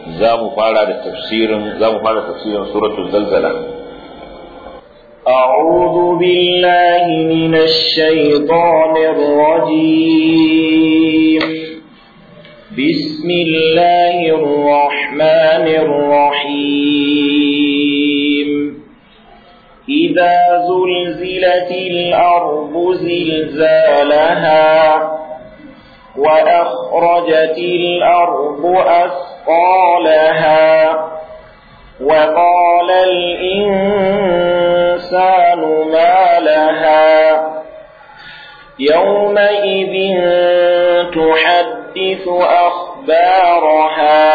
za mu fara da tafsirin za mu fara tafsirin suratul zalzala أعوذ بالله من الشيطان الرجيم بسم الله الرحمن الرحيم إذا زلزلت الأرض زلزالها وأخرجت الأرض أثقالها وقال الإنسان ما لها يومئذ تحدث أخبارها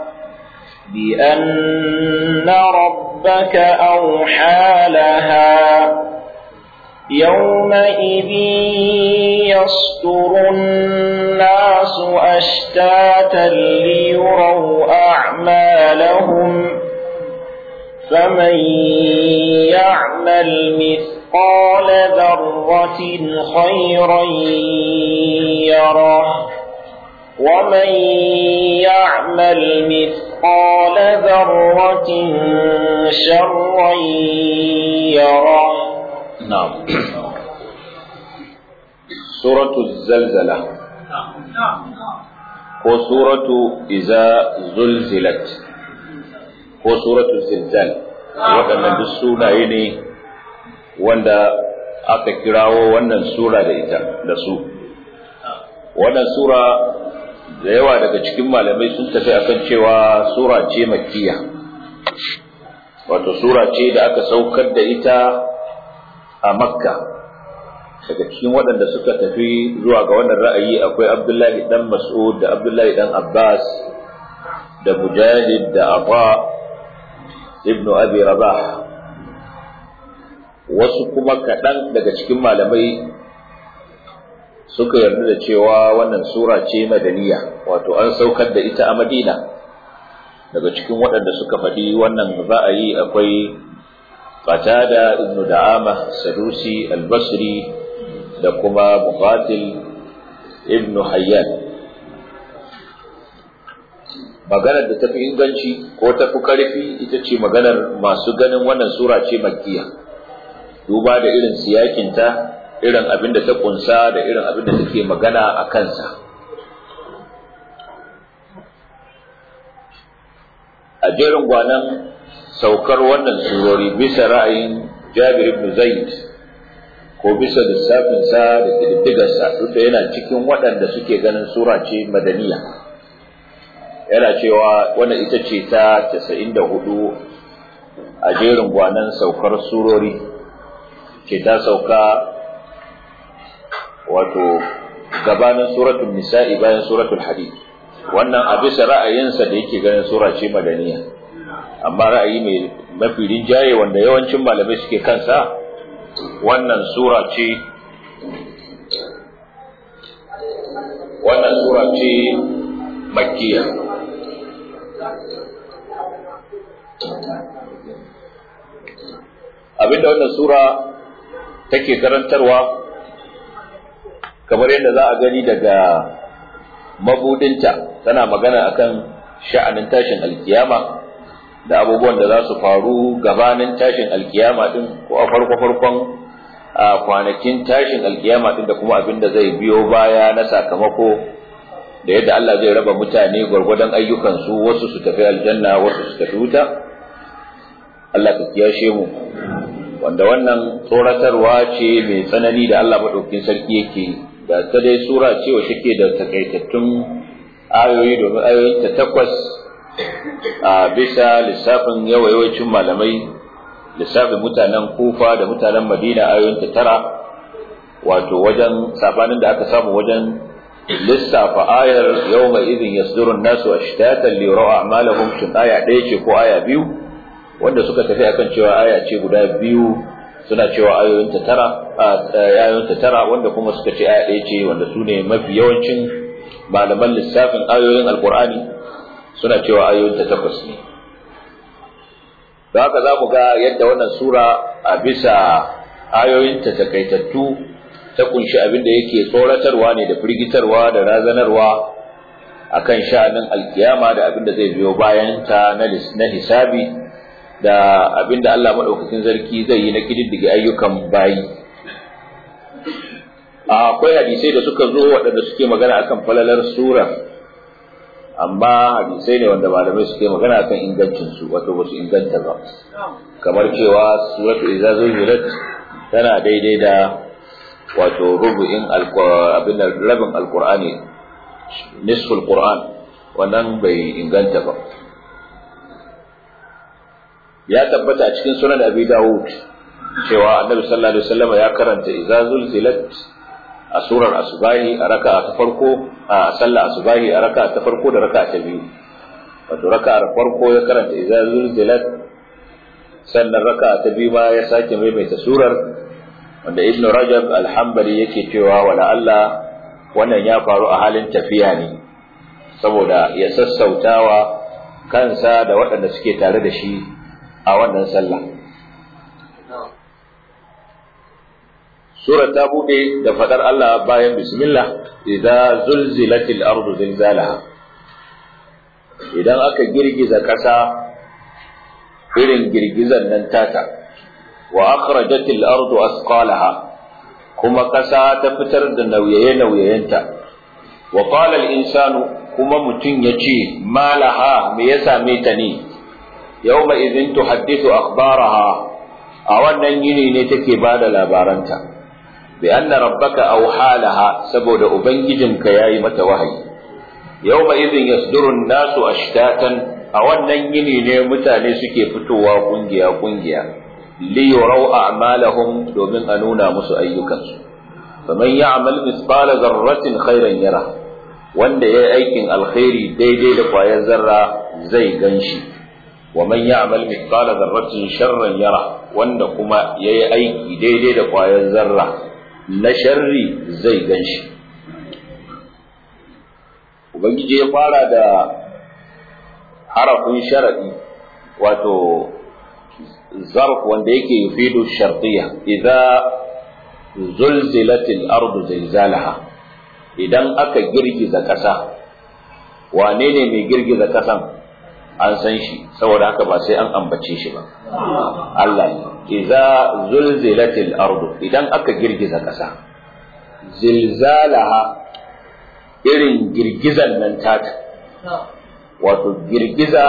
بأن ربك أوحى لها يومئذ يصدر الناس أشتاتا ليروا أعمالهم فمن يعمل مثقال ذرة خيرا يره ومن يعمل مثقال ذرة شرا يره نعم سورة الزلزلة ko suratu iza zulzilat ko suratu zilzal waɗannan duk sunaye ne wanda aka kirawo wannan sura da ita da su wannan sura da yawa daga cikin malamai sun tafi akan cewa sura ce makkiya wato sura ce da aka saukar da ita a makka daga cikin waɗanda suka tafi zuwa ga wannan ra'ayi akwai abdullahi dan mas'ud da abdullahi dan abbas da mujahid da abba ibnu abi rabah wasu kuma kaɗan daga cikin malamai suka yarda da cewa wannan sura ce madaniya wato an saukar da ita a madina daga cikin waɗanda suka faɗi wannan ra'ayi akwai qatada ibnu da'ama sadusi al-basri da kuma muqatil ibnu hayyan maganar da tafi inganci ko tafi karfi ita ce maganar masu ganin wannan sura ce makkiya duba da irin siyakinta irin abin da ta kunsa da irin abin da take magana a kansa a jerin gwanan saukar wannan surori bisa ra'ayin jabir ibn zaid ko bisa lissafinsa da ƙididdigarsa duk da yana cikin waɗanda suke ganin sura ce madaniya yana cewa wannan ita ce ta 94 a jerin gwanan saukar surori ce ta sauka wato gabanin suratul nisa'i bayan suratul hadid wannan a bisa ra'ayinsa da yake ganin sura ce madaniya amma ra'ayi mai mafi rinjaye wanda yawancin malamai suke kansa wannan sura ce wannan sura ce makkiya abinda wannan sura take karantarwa kamar yadda za a gani daga mabudinta tana magana akan sha'anin tashin alkiyama da abubuwan da za su faru gabanin tashin alkiyama din ko a farko farkon a kwanakin tashin alkiyama din da kuma abin da zai biyo baya na sakamako da yadda Allah zai raba mutane gwargwadon ayyukansu wasu su tafi aljanna wasu su tafi wuta Allah ka kiyashe mu wanda wannan tsoratarwa ce mai tsanani da Allah maɗaukin sarki yake da ta dai sura ce wa take da takaitattun ayoyi domin ayoyin ta takwas a bisa lissafin yawayawancin malamai lissafin mutanen kufa da mutanen madina ayoyin ta tara wato wajen sabanin da aka samu wajen lissafa ayar yawma idin yasdurun nasu ashtatan li yara'a a'malahum shin aya ɗaya ce ko aya biyu wanda suka tafi akan cewa aya ce guda biyu suna cewa ayoyin ta tara ayoyin ta tara wanda kuma suka ce aya ɗaya ce wanda su ne mafi yawancin malaman lissafin ayoyin alqur'ani suna cewa ayoyin ta takwas ne da haka za mu ga yadda wannan sura a bisa ayoyin ta takaitattu ta kunshi abin da yake tsoratarwa ne da firgitarwa da razanarwa akan sha'anin alkiyama da abin da zai biyo bayan ta na hisabi da abin da Allah maɗaukakin zarki zai yi na kididdige ayyukan bayi akwai hadisai da suka zo waɗanda suke magana akan falalar sura amma hadisai ne wanda malamai suke magana akan ingancin su wato ba su inganta ba kamar cewa suratu idza zulzilat tana daidai da wato rubu'in abin da rabin alqur'ani nisful qur'an wannan bai inganta ba ya tabbata a cikin sunan abi dawud cewa annabi sallallahu alaihi wasallam ya karanta idza zulzilat a surar asubahi a raka ta farko a sallah asubahi a raka ta farko da raka ta biyu wato raka ta farko ya karanta idza zulzilat sannan raka ta biyu ma ya sake maimaita surar wanda ibnu rajab alhambali yake cewa wala Allah wannan ya faru a halin tafiya ne saboda ya sassautawa kansa da waɗanda suke tare da shi a wannan sallah Sura ta bude da fadar Allah bayan bismillah idza zulzilatil ardu zilzalaha idan aka girgiza kasa irin girgizan nan tata wa akhrajatil ardu asqalaha kuma kasa ta fitar da nauyaye nauyayenta wa qala al insanu kuma mutun yace malaha me ya same ta ne yawma idhin tuhaddithu akhbaraha a wannan yini ne take bada labaranta بأن ربك أوحى لها سبود أبنججنك يا متى وهي يومئذ يصدر الناس أشتاتا أو النيني نيمتا نسكي فتوا قنجيا قنجيا ليروا أعمالهم دومن أنونا مسو أيكا فمن يعمل مثقال ذرة خيرا يره wanda ya yi aikin alkhairi daidai da kwayar zarra zai ganshi wa man ya'mal mithqala dharratin sharran yara wanda kuma yayi aiki daidai da kwayar zarra na sharri zai gan shi ubangiji ya fara da harafin sharaɗi wato zarf wanda yake yufidu shartiya idza zulzilatil ardu zilzalaha idan aka girgiza ƙasa wane ne mai girgiza ƙasan an san shi saboda haka ba sai an ambace shi ba Allah ne idza zulzilatil ardu idan aka girgiza ƙasa zilzalaha irin girgizan nan tata wato girgiza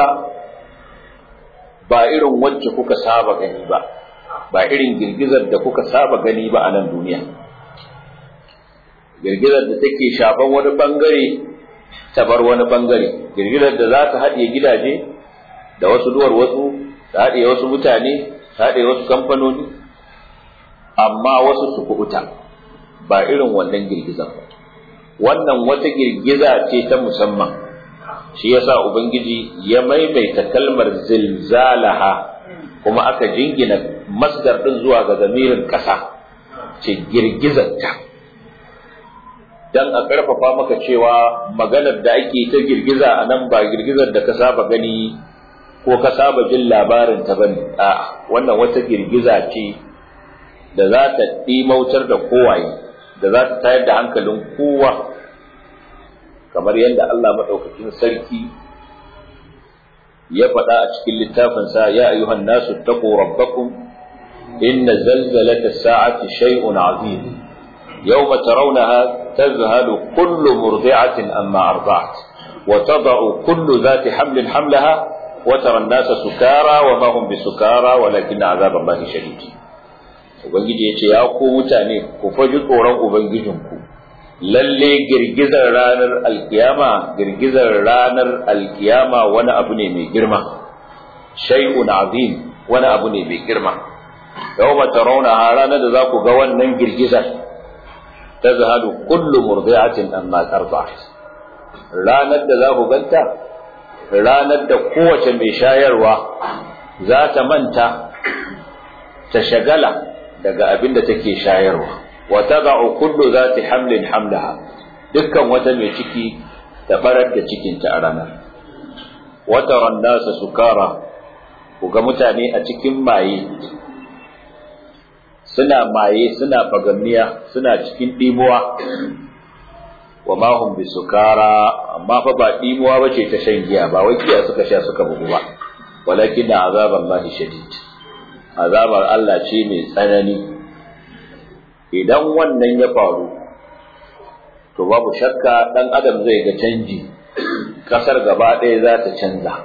ba irin wacce kuka saba gani ba ba irin girgizar da kuka saba gani ba a nan duniya girgizar da take shafan wani bangare ta bar wani bangare girgizar da za ta haɗe gidaje da wasu duwar wasu ta haɗe wasu mutane ta haɗe wasu kamfanoni amma wasu su kuɓuta ba irin wannan girgizar ba wannan wata girgiza ce ta musamman shi yasa ubangiji ya maimaita kalmar zilzalaha kuma aka jingina masdar din zuwa ga zamirin ƙasa ce girgizarta dan a ƙarfafa maka cewa maganar da ake ta girgiza a nan ba girgizar da ka saba gani ko ka saba jin labarin ta bane a wannan wata girgiza ce da za ta ɗimautar da kowaye da za ta tayar da hankalin kowa kamar yadda Allah maɗaukakin sarki ya faɗa a cikin littafinsa ya ayyuhan nasu taqu rabbakum inna zalzalata sa'ati shay'un azim yawma tarawnaha tazhalu kullu murdi'atin amma arda'at wa tada'u kullu dhati hamlin hamlaha wa tara an-nasa sukara wa ma hum bisukara walakin 'adhab Allahi shadid ubangiji yace ya ku mutane ku faji tsoron ubangijinku lalle girgizar ranar alkiyama girgizar ranar alkiyama wani abu ne mai girma shay'un azim wani abu ne mai girma yawma tarawna ranar da za ku ga wannan girgizar tazhadu kullu murdi'atin amma tarba'at ranar da za ku ganta ranar da kowace mai shayarwa za ta manta ta shagala daga abin da take shayarwa wa tada'u kullu zati hamlin hamlaha dukkan wata mai ciki ta barar da cikinta a ranar wa taran nasa sukara ku ga mutane a cikin maye suna maye suna fagamniya suna cikin dimuwa wa ma hum bisukara amma fa ba dimuwa bace ta shan giya ba wai giya suka sha suka bugu ba walakin da azabar Allah shadid azabar Allah ce mai tsanani idan wannan ya faru to babu shakka dan adam zai ga canji kasar gaba ɗaya za ta canza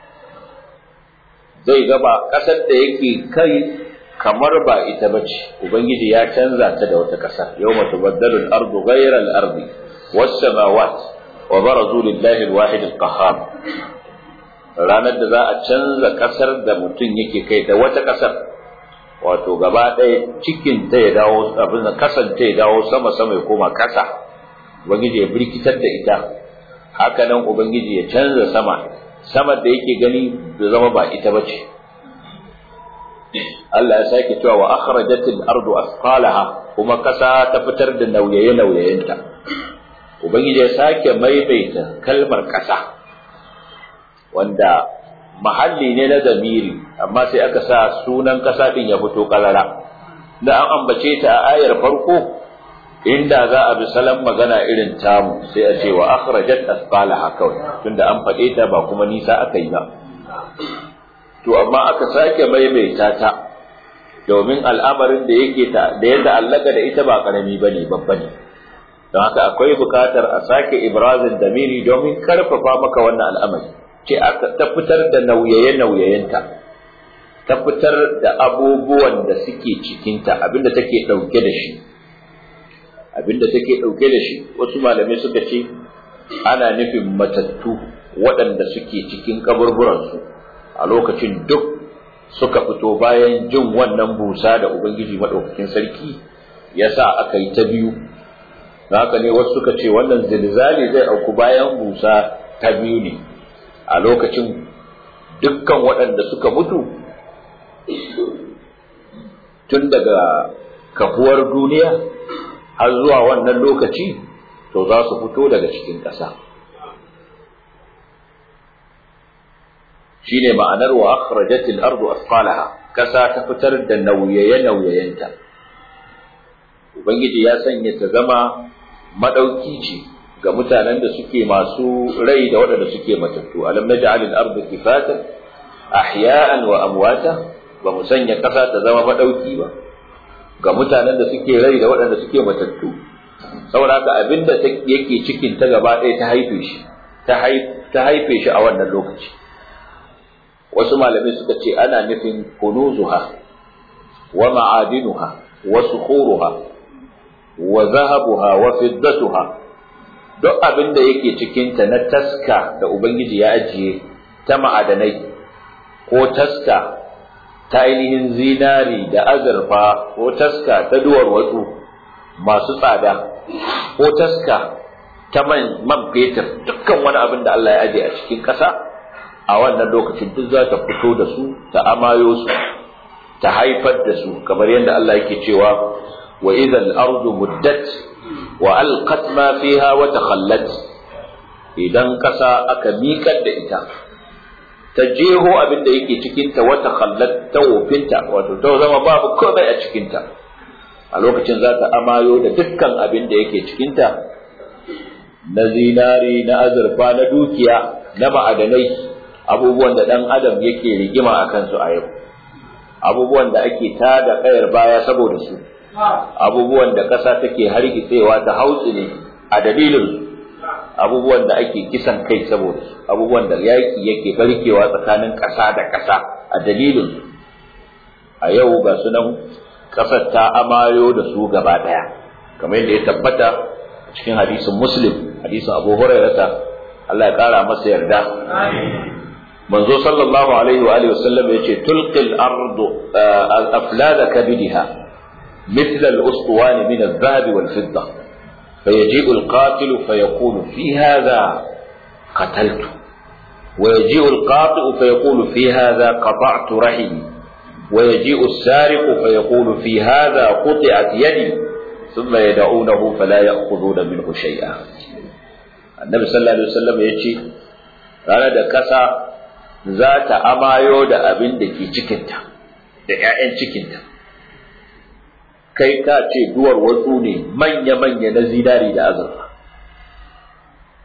zai gaba kasar da yake kai kamar ba ita bace ubangiji ya canza ta da wata kasa yawma tubaddalu al-ardu ghayra al-ardi was-samawat wa barazu lillahi al-wahid al-qahhar ranar da za a canza kasar da mutum yake kai da wata kasar wato gaba ɗaya cikin ta ya dawo abin da kasan ta ya dawo sama sama ya koma kasa ubangiji ya birkitar da ita haka nan ubangiji ya canza sama sama da yake gani da zama ba ita bace Allah ya sake cewa wa akhrajatil ardu asqalaha kuma kasa ta fitar da nauyaye nauyayenta ubangiji ya sake maimaita kalmar kasa wanda mahalli ne na zamiri amma sai aka sa sunan kasa din ya fito kalara da an ambace ta a ayar farko inda za a bi salon magana irin tamu sai a ce wa akhrajat asqalaha kawai tunda an faɗe ta ba kuma nisa aka yi ba to amma aka sake maimaita ta domin al'amarin da yake ta da yadda allaka da ita ba karami bane babba ne don haka akwai bukatar a sake ibrazin damiri domin karfafa maka wannan al'amari ce aka ta fitar da nauyaye nauyayenta ta fitar da abubuwan da suke cikinta abinda take dauke da shi abinda take dauke da shi wasu malamai suka ce ana nufin matattu waɗanda suke cikin kaburburansu a lokacin duk suka fito bayan jin wannan busa da Ubangiji maɗaukakin sarki ya sa aka yi ta biyu haka ne wasu suka ce wannan zilzali zai auku bayan busa ta biyu ne a lokacin dukkan waɗanda suka mutu tun daga kafuwar duniya har zuwa wannan lokaci to za su fito daga cikin ƙasa. shine ma'anar wa akhrajatil ardu asqalaha kasa ta fitar da nauyaye nauyayenta ubangiji ya sanya ta zama madauki ce ga mutanen da suke masu rai da waɗanda suke matattu alam naj'al al-ardu kifatan ahya'an wa amwata ba mu sanya kasa ta zama madauki ba ga mutanen da suke rai da waɗanda suke matattu saboda haka abinda yake cikin ta gaba ɗaya ta haife shi ta haife shi a wannan lokaci wasu malamai suka ce ana nufin kunuzuha wa ma'adinuha wa sukhuruha wa zahabuha wa fiddatuha duk abin da yake cikinta na taska da ubangiji ya ajiye ta ma'adanai ko taska ta ainihin zinari da azurfa ko taska ta duwar watsu masu tsada ko taska ta man man fetur dukkan wani abin da Allah ya ajiye a cikin ƙasa a wannan lokacin duk za ta fito da su ta amayo su ta haifar da su kamar yadda Allah yake cewa wa idhal ardu muddat wa alqat ma fiha wa takhallat idan kasa aka miƙar da ita ta jeho abin da yake cikin ta wa takhallat ta wofinta wato ta zama babu komai a cikin ta a lokacin za ta amayo da dukkan abin da yake cikin ta na zinari na azurfa na dukiya na ma'adanai abubuwan da ɗan adam yake rigima a kansu a yau abubuwan da ake tada kayar baya saboda su abubuwan da ƙasa take hargitsewa ta hautsi ne a dalilin abubuwan da ake kisan kai saboda su abubuwan da yaƙi yake barkewa tsakanin ƙasa da ƙasa a dalilin su a yau ga sunan ƙasar ta amayo da su gaba ɗaya kamar yadda ya tabbata cikin hadisin muslim hadisin abu hurairata Allah ya ƙara masa yarda manzo sallallahu alaihi wa alihi wasallam yace tulqil ardu aflada kabidha مثل الأسطوان من الذهب والفضة فيجيء القاتل فيقول في هذا قتلت ويجيء القاطئ فيقول في هذا قطعت رحمي ويجيء السارق فيقول في هذا قطعت يدي ثم يدعونه فلا يأخذون منه شيئا النبي صلى الله عليه وسلم يجي ranar da kasa za ta amayo da abin da ke cikinta da ‘ya'yan cikinta kai ka ce duwar watsu ne manya-manya na zinari da azurfa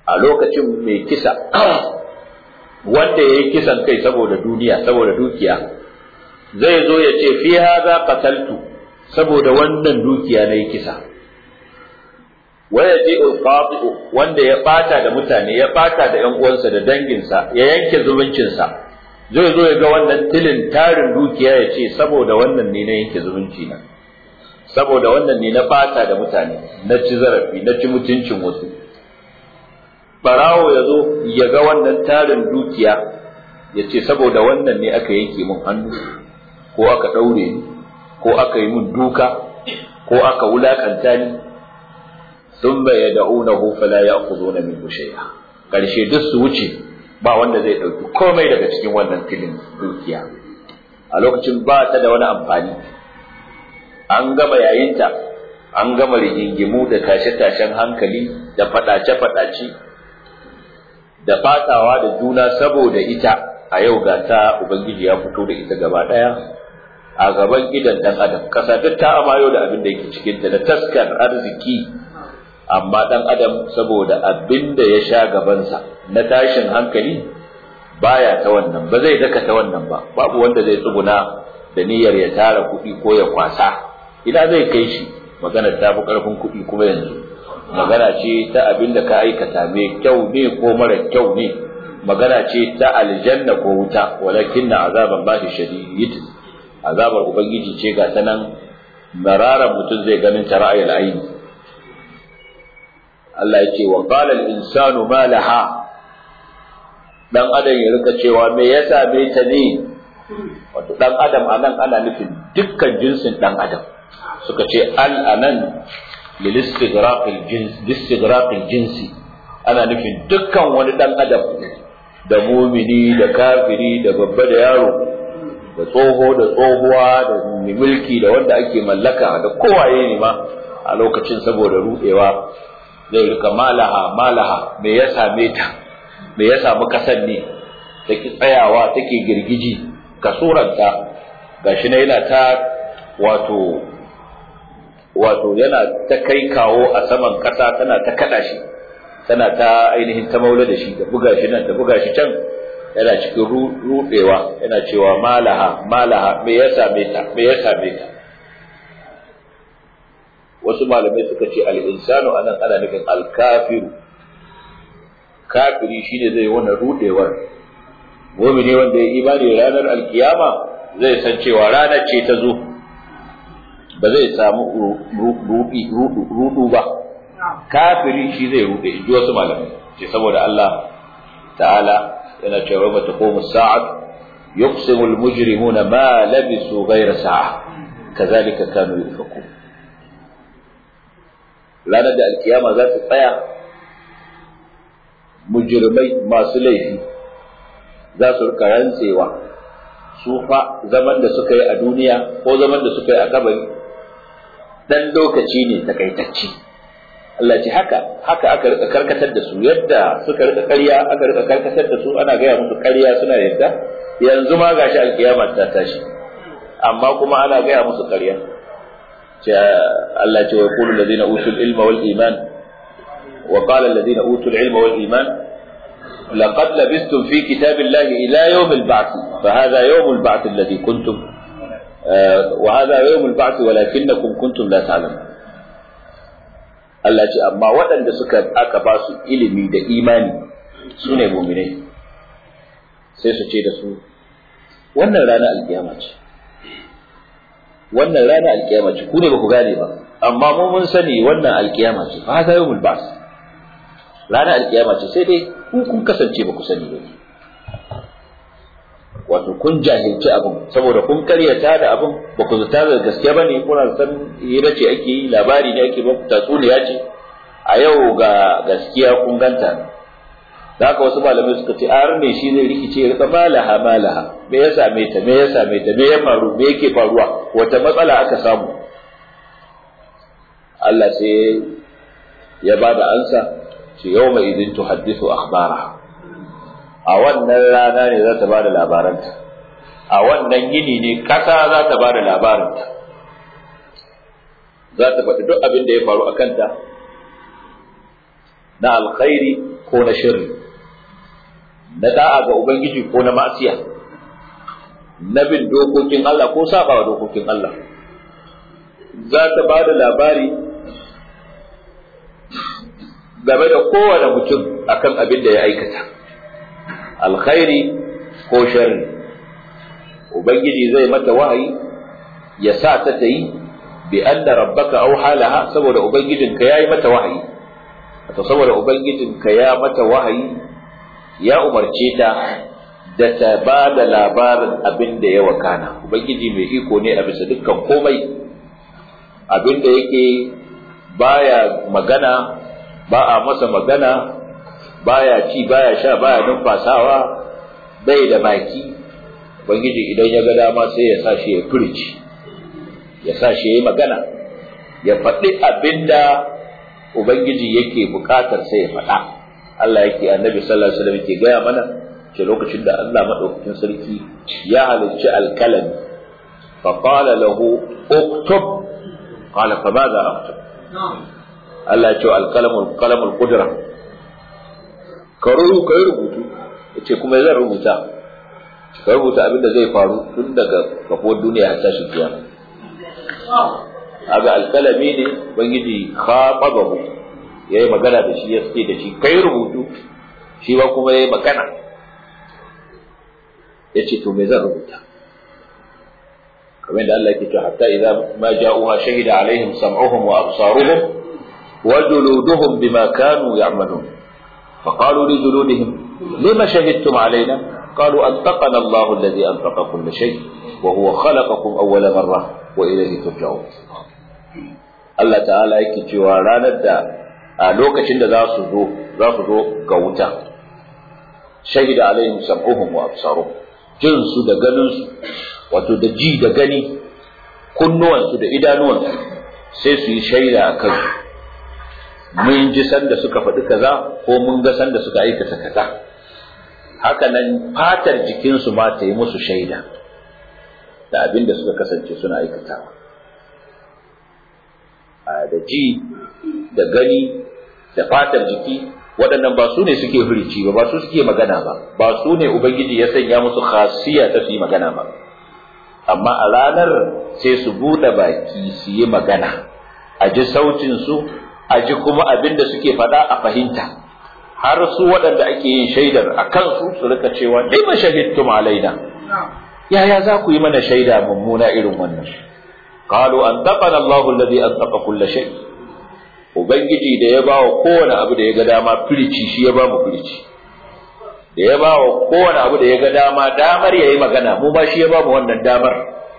a lokacin mai kisa wanda ya yi kisan kai saboda duniya saboda dukiya zai zo ya ce fi haza qataltu saboda wannan dukiya na yi kisa waya je ulqati'u wanda ya bata da mutane ya bata da ƴan uwansa da danginsa ya yanke zumuncinsa zai zo ya ga wannan tilin tarin dukiya ya ce saboda wannan ne na yanke zumunci na saboda wannan ne na bata da mutane na ci zarafi na ci mutuncin wasu barawo ya zo ya ga wannan tarin dukiya ya ce saboda wannan ne aka yanke mun hannu ko aka ɗaure ni ko aka yi mun duka ko aka wulakanta ni sun bai ya da'unahu fala ya ku zo na min shay'a ƙarshe duk su wuce ba wanda zai ɗauki komai daga cikin wannan filin dukiya a lokacin ba ta da wani amfani an gama yayinta an gama rigingimu da tashe-tashen hankali da faɗace-faɗace da fatawa da juna saboda ita a yau ga ta ubangiji ya fito da ita gaba ɗaya a gaban idan ɗan adam ƙasa duk ta amayo da abin da yake cikinta da taskar arziki amma ɗan adam saboda abin da ya sha gabansa na tashin hankali baya ta wannan ba zai daka ta wannan ba babu wanda zai tsuguna da niyyar ya tara kuɗi ko ya kwasa ina zai kai shi magana ta fi ƙarfin kuɗi kuma yanzu magana ce ta abin da ka aikata mai kyau ne ko mara kyau ne magana ce ta aljanna ko wuta walakin na azaban ba shi shadid azabar ubangiji ce ga ta nan mararan mutum zai ganin ta ra'ayil aini Allah ya ce wa qala al-insanu ma laha dan adam ya rika cewa me ya same ta ne wato dan adam anan ana nufin dukkan jinsin dan adam suka ce al anan lil istighraq al jins istighraq al jinsi ana nufin dukkan wani dan adam da mumini da kafiri da babba da yaro da tsoho da tsohuwa da mai mulki da wanda ake mallaka da kowaye ne ma a lokacin saboda rudewa zai rika malaha malaha me ya same ta me ya samu kasan ne take tsayawa take girgiji kasuranta gashi na yana ta wato wato yana ta kai kawo a saman kasa tana ta kada shi tana ta ainihin ta maula da shi da buga shi nan da buga shi can yana cikin rudewa yana cewa malaha malaha me ya same ta me ya same ta wasu malamai suka ce al-insanu anan ana nufin al-kafiru kafiri shine zai wannan rudewar mu'mini wanda ya imani ranar alkiyama zai san cewa ranar ce ta zo ba zai samu rudu ba kafiri shi zai rude in ji wasu malamai ce saboda Allah ta'ala yana cewa ba ta komu sa'ad yuqsimu al-mujrimuna ma labisu ghayra sa'a kazalika kanu yufakun ranar da alkiyama za ta tsaya mujrimai masu laifi za su rika rantsewa su fa zaman da suka yi a duniya ko zaman da suka yi a kabari dan lokaci ne takaitacce Allah ce haka haka aka rika karkatar da su yadda suka rika ƙarya aka rika karkatar da su ana gaya musu ƙarya suna yadda yanzu ma gashi alkiyama ta tashi amma kuma ana gaya musu ƙarya Allah ce wa yaqulu allazina utul ilma wal iman wa qala allazina utul ilma wal iman laqad labistum fi kitabillahi ila yawm al-ba'th fa hadha yawm al-ba'th alladhi kuntum wa hadha yawm al-ba'th walakinnakum kuntum la ta'lamun Allah ce amma waɗanda suka aka ba su ilimi da imani su ne muminai sai su ce da su wannan rana alkiyama ce wannan rana alkiyama ce ku ne ba ku gane ba amma mu mun sani wannan alkiyama ce fa hada yawmul ba's rana alkiyama ce sai dai ku kun kasance ba ku sani ba wato kun jahilci abin saboda kun karyata da abin ba ku zata da gaske ba ne kuna san hira ce ake yi labari ne ake ba tatsuniya ce a yau ga gaskiya kun ganta da haka wasu malamai suka ce ar ne shi zai rikice ya rika malaha malaha me ya same ta me ya same ta me ya faru me yake faruwa wata matsala aka samu Allah sai ya ba da ansa ce yau mai idin tuhaddithu akhbara a wannan rana ne za ta ba da labaranta a wannan yini ne kasa za ta ba da labaranta za ta faɗi duk abin da ya faru a kanta na alkhairi ko na shirri na da'a ga ubangiji ko na ma'asiya na bin dokokin Allah ko saba dokokin Allah za ta ba da labari game da kowane mutum akan abin da ya aikata alkhairi ko sharri ubangiji zai mata wahayi ya sa ta ta yi bi anna rabbaka aw halaha saboda ubangijinka yayi mata wahayi to saboda ubangijinka ya mata wahayi ya umarce ta da ta ba da labarin abin da ya wakana ubangiji mai iko ne a bisa dukkan komai abin da yake baya magana ba a masa magana baya ci baya sha baya numfasawa bai da baki ubangiji idan ya ga dama sai ya sa shi ya furici ya sa shi ya yi magana ya faɗi abin da ubangiji yake buƙatar sai ya faɗa Allah yake annabi sallallahu alaihi wasallam yake gaya mana ce lokacin da Allah madaukakin sarki ya halicci alkalami fa qala lahu uktub qala fa madha aktub Allah ya ce alkalamul qalamul qudra ka rubuta rubutu yace kuma zan rubuta ka rubuta abin da zai faru tun daga kafuwar duniya har tashin kiyama aga alkalami ne ubangiji khatabahu yayi magana da shi ya ce da shi kai rubutu shi ba kuma yayi magana yace to me zan rubuta kamar da Allah yake cewa hatta idza ma ja'uha shahida alaihim sam'uhum wa absaruhum wa juluduhum bima kanu ya'malun فقالوا لجلودهم لما شهدتم علينا قالوا أنطقنا الله الذي أنطق كل شيء وهو خلقكم أول مرة وإليه ترجعون Allah ta'ala yake cewa ranar da a lokacin da za su zo za su zo ga wuta shahida alaihim sam'uhum wa absaruhum jin su da ganin su wato da ji da gani kunnuwan su da idanuwan su sai su yi shaida a kansu mun ji sanda suka faɗi kaza ko mun ga sanda suka aikata kaza haka nan fatar jikinsu ma ta yi musu shaida da abin da suka kasance suna aikatawa da ji da gani da fatar jiki waɗannan ba su ne suke hurici ba ba su suke magana ba ba su ne ubangiji ya sanya musu khasiya ta su yi magana ba amma a ranar sai su buɗe baki su yi magana a ji sautinsu a ji kuma abin da suke faɗa a fahimta har su waɗanda ake yin shaidar a kansu su rika cewa lima shahidtum alaina yaya za ku yi mana shaida mummuna irin wannan qalu antaqana Allahu alladhi antaqa kull shay ubangiji da ya bawa kowane abu da ya ga dama firici shi ya ba mu firici da ya bawa kowane abu da ya ga dama damar yayi magana mu ma shi ya ba mu wannan damar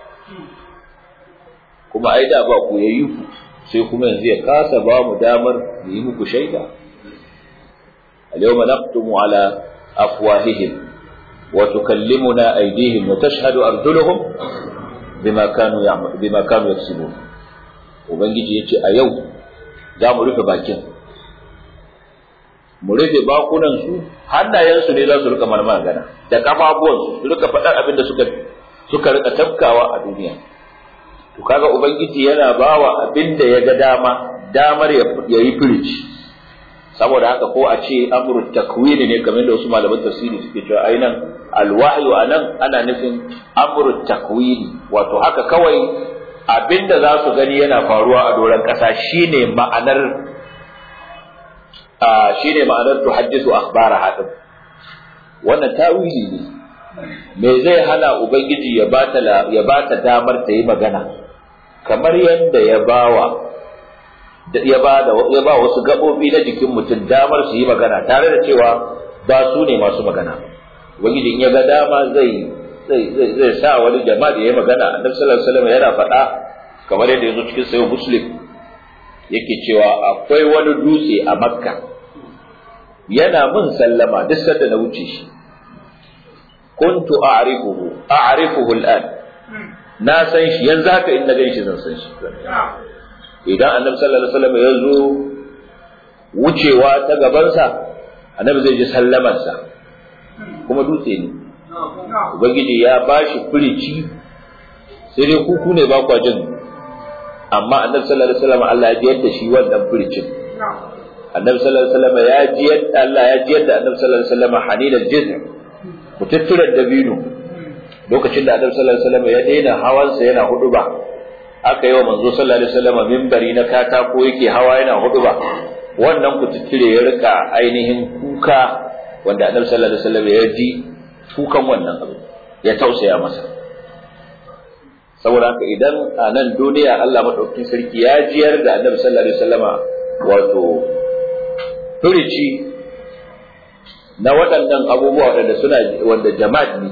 kuma ai da ba ku yayi ku sai kuma yanzu ya kasa ba mu damar mu yi muku shaida اليوم نختم على أفواههم وتكلمنا أيديهم وتشهد أرجلهم بما كانوا يعمل بما كانوا يكسبون وبنجي يجي أيو za mu rufe bakin mu rufe bakunan su hannayensu ne za su rika mana magana da kafafuwansu su rika faɗar abin da suka suka rika tafkawa a duniya to kaga ubangiji yana bawa abin da ya ga dama damar ya yi firici saboda haka ko a ce amru takwini ne kamar da wasu malaman tafsiri suke cewa ai nan alwahyu anan ana nufin amru takwini wato haka kawai abinda za su gani yana faruwa a doron ƙasa shine ma'anar a shine ma'anar tuhaddisu akhbara hadin wannan tawili ne me zai hana ubangiji ya bata ya bata damar ta yi magana kamar yadda ya bawa ya ba da ya ba wasu gabobi na jikin mutum damar su yi magana tare da cewa ba su ne masu magana ubangiji in ya ga dama zai zai zai sa wani jama'a da ya magana annabi sallallahu alaihi wasallam yana faɗa kamar yadda yazo cikin sahih muslim yake cewa akwai wani dutse a makka yana min sallama duk sanda na wuce shi kuntu a'rifuhu a'rifuhu al'an na san shi yanzu haka in na gan shi zan san shi idan annabi sallallahu alaihi wasallam ya zo wucewa ta gabansa annabi zai ji sallamarsa kuma dutse ne ubangiji ya bashi firici sai dai kuku ne ba kwa jin amma annabi sallallahu alaihi wasallam Allah ya jiyar da shi wannan firicin annabi sallallahu alaihi wasallam ya ji yadda Allah ya ji yadda annabi sallallahu alaihi wasallam hanilal jizr mututturar dabino lokacin da annabi sallallahu alaihi wasallam ya daina hawansa yana huduba aka yi wa manzo sallallahu alaihi wasallam minbari na katako yake hawa yana huduba wannan kututture ya rika ainihin kuka wanda annabi sallallahu alaihi wasallam ya ji kukan wannan abu ya tausaya masa saboda haka idan a nan duniya Allah madaukakin sarki ya jiyar da annabi sallallahu alaihi wasallama wato furici na waɗannan abubuwa waɗanda suna wanda jama'at ne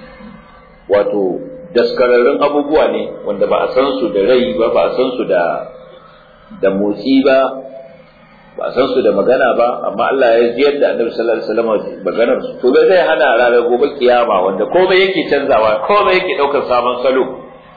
wato daskararrun abubuwa ne wanda ba a san su da rai ba ba a san su da da motsi ba ba a san su da magana ba amma Allah ya jiyar da annabi sallallahu alaihi wasallam maganar su to bai zai hana ranar gobe kiyama wanda komai yake canzawa komai yake daukar sabon salo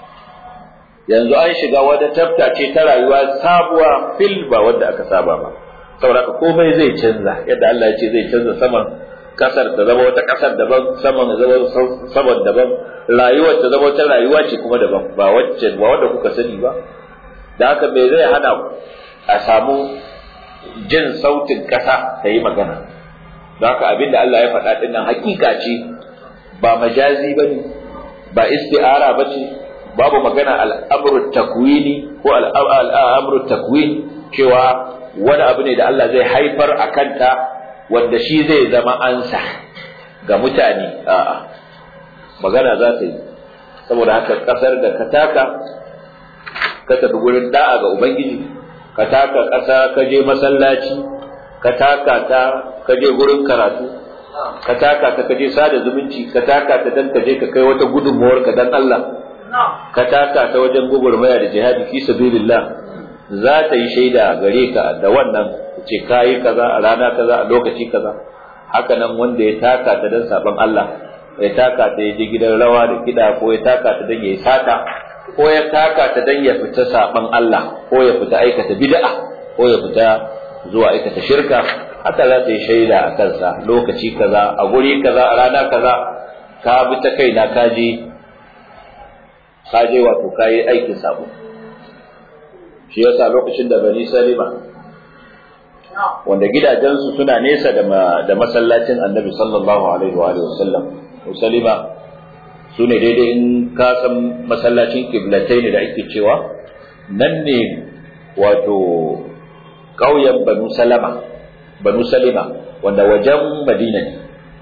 yanzu an shiga wata tafta ce ta rayuwa sabuwa fil ba wanda aka saba ba saboda komai zai canza yadda Allah ya ce zai canza saman kasar ta zama wata kasar daban saman zama saman daban rayuwar ta zama wata rayuwa ce kuma daban ba wacce ba wanda kuka sani ba da haka me zai hana a samu jin sautin kasa ta yi magana don haka abinda Allah ya faɗa ɗin nan hakika ce ba majazi ba ne ba isti'ara ba ce babu magana al'amru takwini ko al'amru takwin cewa wani abu ne da Allah zai haifar a kanta wanda shi zai zama ansa ga mutane a'a magana za ta yi saboda haka kasar da ka taka ka tafi gurin da'a ga ubangiji ka taka ƙasa ka je masallaci ka taka ta ka je gurin karatu ka taka ta ka je sada zumunci ka taka ta dan ka je ka kai wata gudunmuwar ka dan Allah ka taka ta wajen gugurmaya da jihadi fi sabilillah za ta yi shaida gare ka da wannan ce kayi kaza a rana kaza a lokaci kaza haka nan wanda ya taka ta dan saban Allah ya taka ta ya je gidan rawa da kida ko ya taka ta dan ya yi sata ko ya taka ta dan ya fita saban Allah ko ya fita aikata bid'a ko ya fita zuwa aikata shirka haka za ta yi shaida a kansa lokaci kaza a guri kaza a rana kaza ka bi ta kaina ka je ka je wato ka yi aikin sabo shi yasa lokacin da bani salima wanda gidajensu suna nesa da masallacin annabi sallallahu alaihi wa sallam salima su ne daidai in ka san masallacin kiblatai ne da ake cewa nan ne wato ƙauyen banu salama banu salima wanda wajen madina ne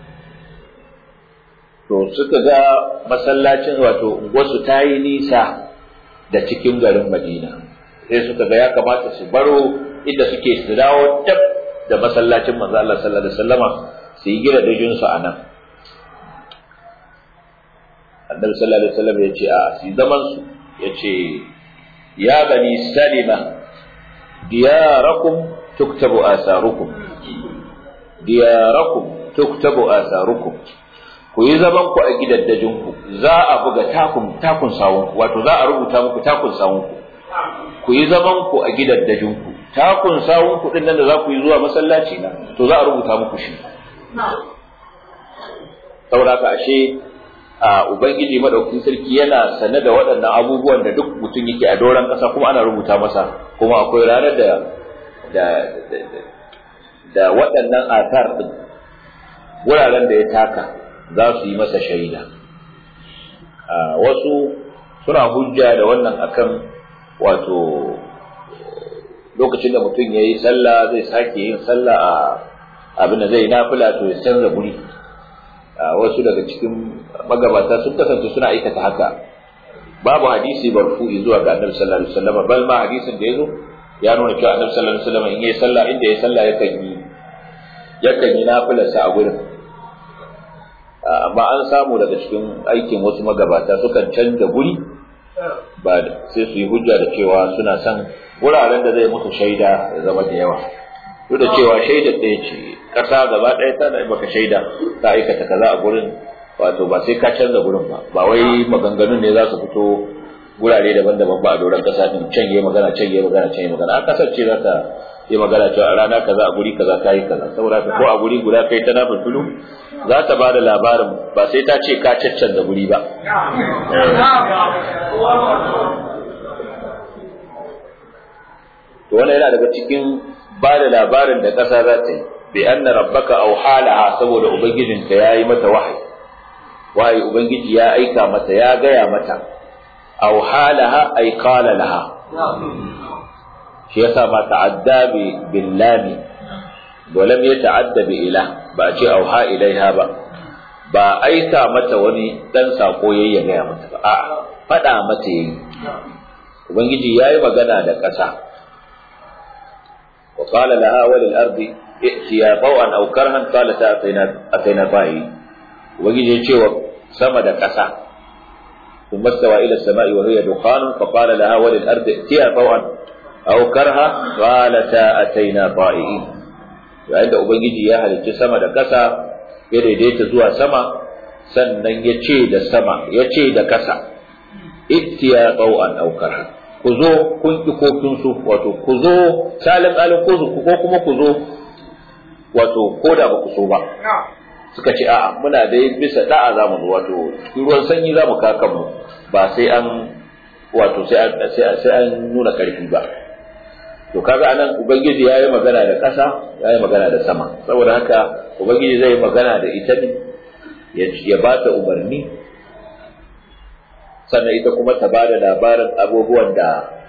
to suka ga masallacin wato wasu ta yi nisa da cikin garin madina sai suka ga ya kamata su baro inda suke su dawo tab da masallacin manzo Allah sallallahu alaihi wasallama su yi gida dajin su a nan annabi sallallahu alaihi wasallam ya ce a su zaman su ya ce ya bani salima diyarakum tuktabu asarukum diyarakum tuktabu asarukum ku yi zaman ku a gidaddajin ku za a buga takun takun sawun wato za a rubuta muku takun sawun ku ku yi zaman ku a gidaddajin ku takun sawun ku din nan da za ku yi zuwa masallaci na to za a rubuta muku shi saboda ka ashe a ubangiji madaukakin sarki yana sane da waɗannan abubuwan da duk mutum yake a doron ƙasa kuma ana rubuta masa kuma akwai ranar da da da waɗannan atar din wuraren da ya taka za su yi masa shaida wasu suna hujja da wannan akan wato lokacin da mutum ya yi sallah zai sake yin sallah a abin da zai nafila to ya canza guri wasu daga cikin magabata sun kasance suna aikata haka babu hadisi barfu'i zuwa ga annabi sallallahu alaihi wasallam bal ma hadisin da yazo ya nuna cewa annabi sallallahu alaihi wasallam in yayi sallah inda yayi sallah yakan yi yakan yi nafilarsa a gurin amma an samu daga cikin aikin wasu magabata sukan canza guri ba sai su yi hujja da cewa suna son wuraren da zai musu shaida ya zama da yawa duk da cewa shaida ɗaya ce ƙasa gaba ɗaya ta da maka shaida ta aikata kaza a gurin wato ba sai ka canza gurin ba ba wai maganganun ne za su fito gurare daban-daban ba a doron ƙasa din can yi magana can yi magana can yi magana a ƙasar ce za ta yi magana cewa a rana kaza a guri kaza ka yi kaza saboda ko a guri guda kai ta nafin tulu za ta ba da labarin ba sai ta ce ka caccanza guri ba to wannan yana daga cikin ba da labarin da ƙasa za ta yi bi anna rabbaka auhalaha saboda ubangijinka yayi mata wahayi wahayi ubangiji ya aika mata ya gaya mata auhalaha ay qala laha shi yasa ma ta'adda bi billami wa lam yata'adda bi ila ba a ce auha ilaiha ba ba aika mata wani dan sako yayi ya gaya mata ba a'a faɗa mata yayi ubangiji yayi magana da ƙasa wa qala laha wa lil ardi i'tiya taw'an aw karhan qalat atayna atayna ta'i ubangiji ya ce wa sama da ƙasa ثم استوى إلى السماء وهي دخان فقال لها وللأرض ائتيا طوعا أو كرها قالتا أتينا طائعين yayin da Ubangiji ya halicci sama da ƙasa ya daidaita zuwa sama sannan ya ce da sama ya ce da ƙasa ittiya qau'an aw karha ku zo kun ki ko kun so wato ku zo salin alin ko ko kuma ku zo wato ko da ba ku so ba suka ce a'a muna dai bisa da'a za mu zo wato ruwan sanyi za mu kakan mu ba sai an wato sai an sai an nuna karfi ba to kaga anan ubangiji ya yi magana da ƙasa ya yi magana da sama saboda haka ubangiji zai yi magana da ita ne ya ba ta umarni sannan ita kuma ta ba da labarin abubuwan da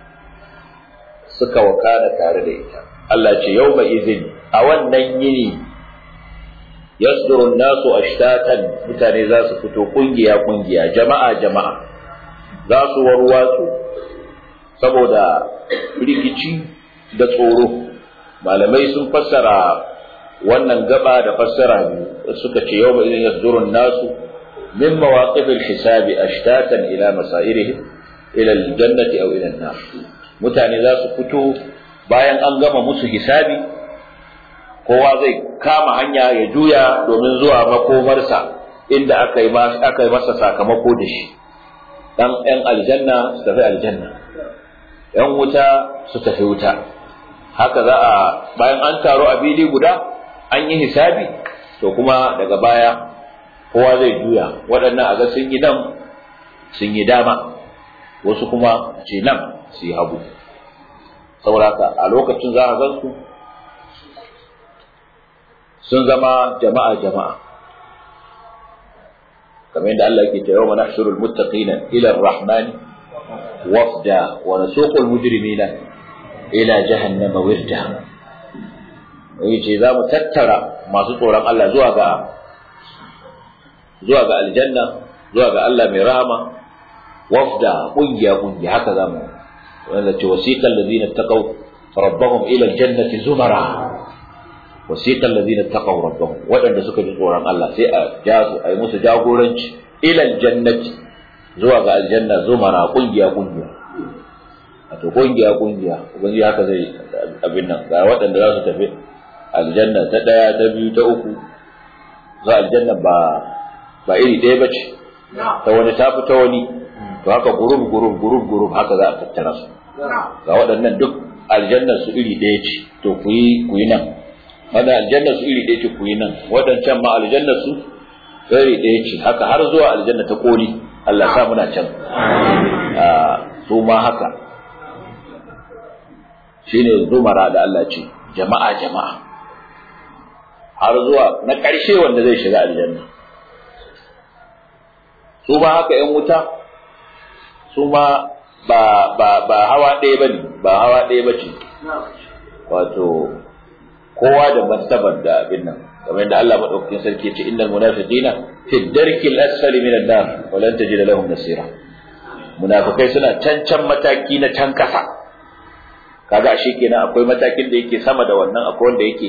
suka wakana tare da ita Allah ce yau mai izin a wannan yini yasdurun nasu ashtatan mutane za su fito kungiya kungiya jama'a jama'a za su warwatsu saboda rikici da tsoro malamai sun fassara wannan gaba da fassara biyu suka ce yau idan yasdurun nasu min mawaqif al-hisabi ashtatan ila masairihim ila al-jannati aw ila an-nar mutane za su fito bayan an gama musu hisabi kowa zai kama hanya ya juya domin zuwa makomarsa inda aka yi aka yi masa sakamako da shi dan yan aljanna su tafi aljanna yan wuta su tafi wuta haka za a bayan an taro a fili guda an yi hisabi to kuma daga baya kowa zai juya waɗannan a ga sun yi nan sun yi dama wasu kuma ce nan su yi hagu saboda a lokacin za a gan su sun zama jama'a jama'a kamar yadda Allah yake cewa mana shurul muttaqina ila ar-rahmani wafda wa nasuqul mujrimina ila jahannama wirda yace za mu tattara masu tsoron Allah zuwa ga zuwa ga aljanna zuwa ga Allah mai rahama wafda kungiya kungiya haka za mu wanda ce wasiqal ladina taqaw rabbahum ila aljannati zumara wasiqal ladina taqaw rabbahum wadanda suka ji tsoron Allah sai a jazu ai musu jagoranci ila aljannati zuwa ga aljanna zumara kungiya kungiya wato kungiya kungiya ubangiji haka zai abin nan ga waɗanda za su tafi aljanna ta ɗaya ta biyu ta uku za aljanna ba ba iri ɗaya ba ce ta wani ta fi ta wani to haka gurub gurub gurub gurub haka za a tattara su ga waɗannan duk aljannar su iri ɗaya ce to ku yi ku yi nan wanda aljannar su iri ɗaya ce ku yi nan waɗancan ma aljannar su iri ɗaya ce haka har zuwa aljanna ta koli Allah sa muna can su ma haka shine zumara da Allah ce jama'a jama'a har zuwa na ƙarshe wanda zai shiga aljanna su ma haka ‘yan wuta su ma ba, ba, ba hawa ɗaya ba ne ba hawa ɗaya ba ce wato kowa da martabar da abin nan kamar yadda Allah madaukakin sarki ce innal munafiqina fi darkil asfali minan nar wa lan tajida lahum nasira munafikai suna can can mataki na can kasa kaga ashe kenan akwai matakin da yake sama da wannan akwai wanda yake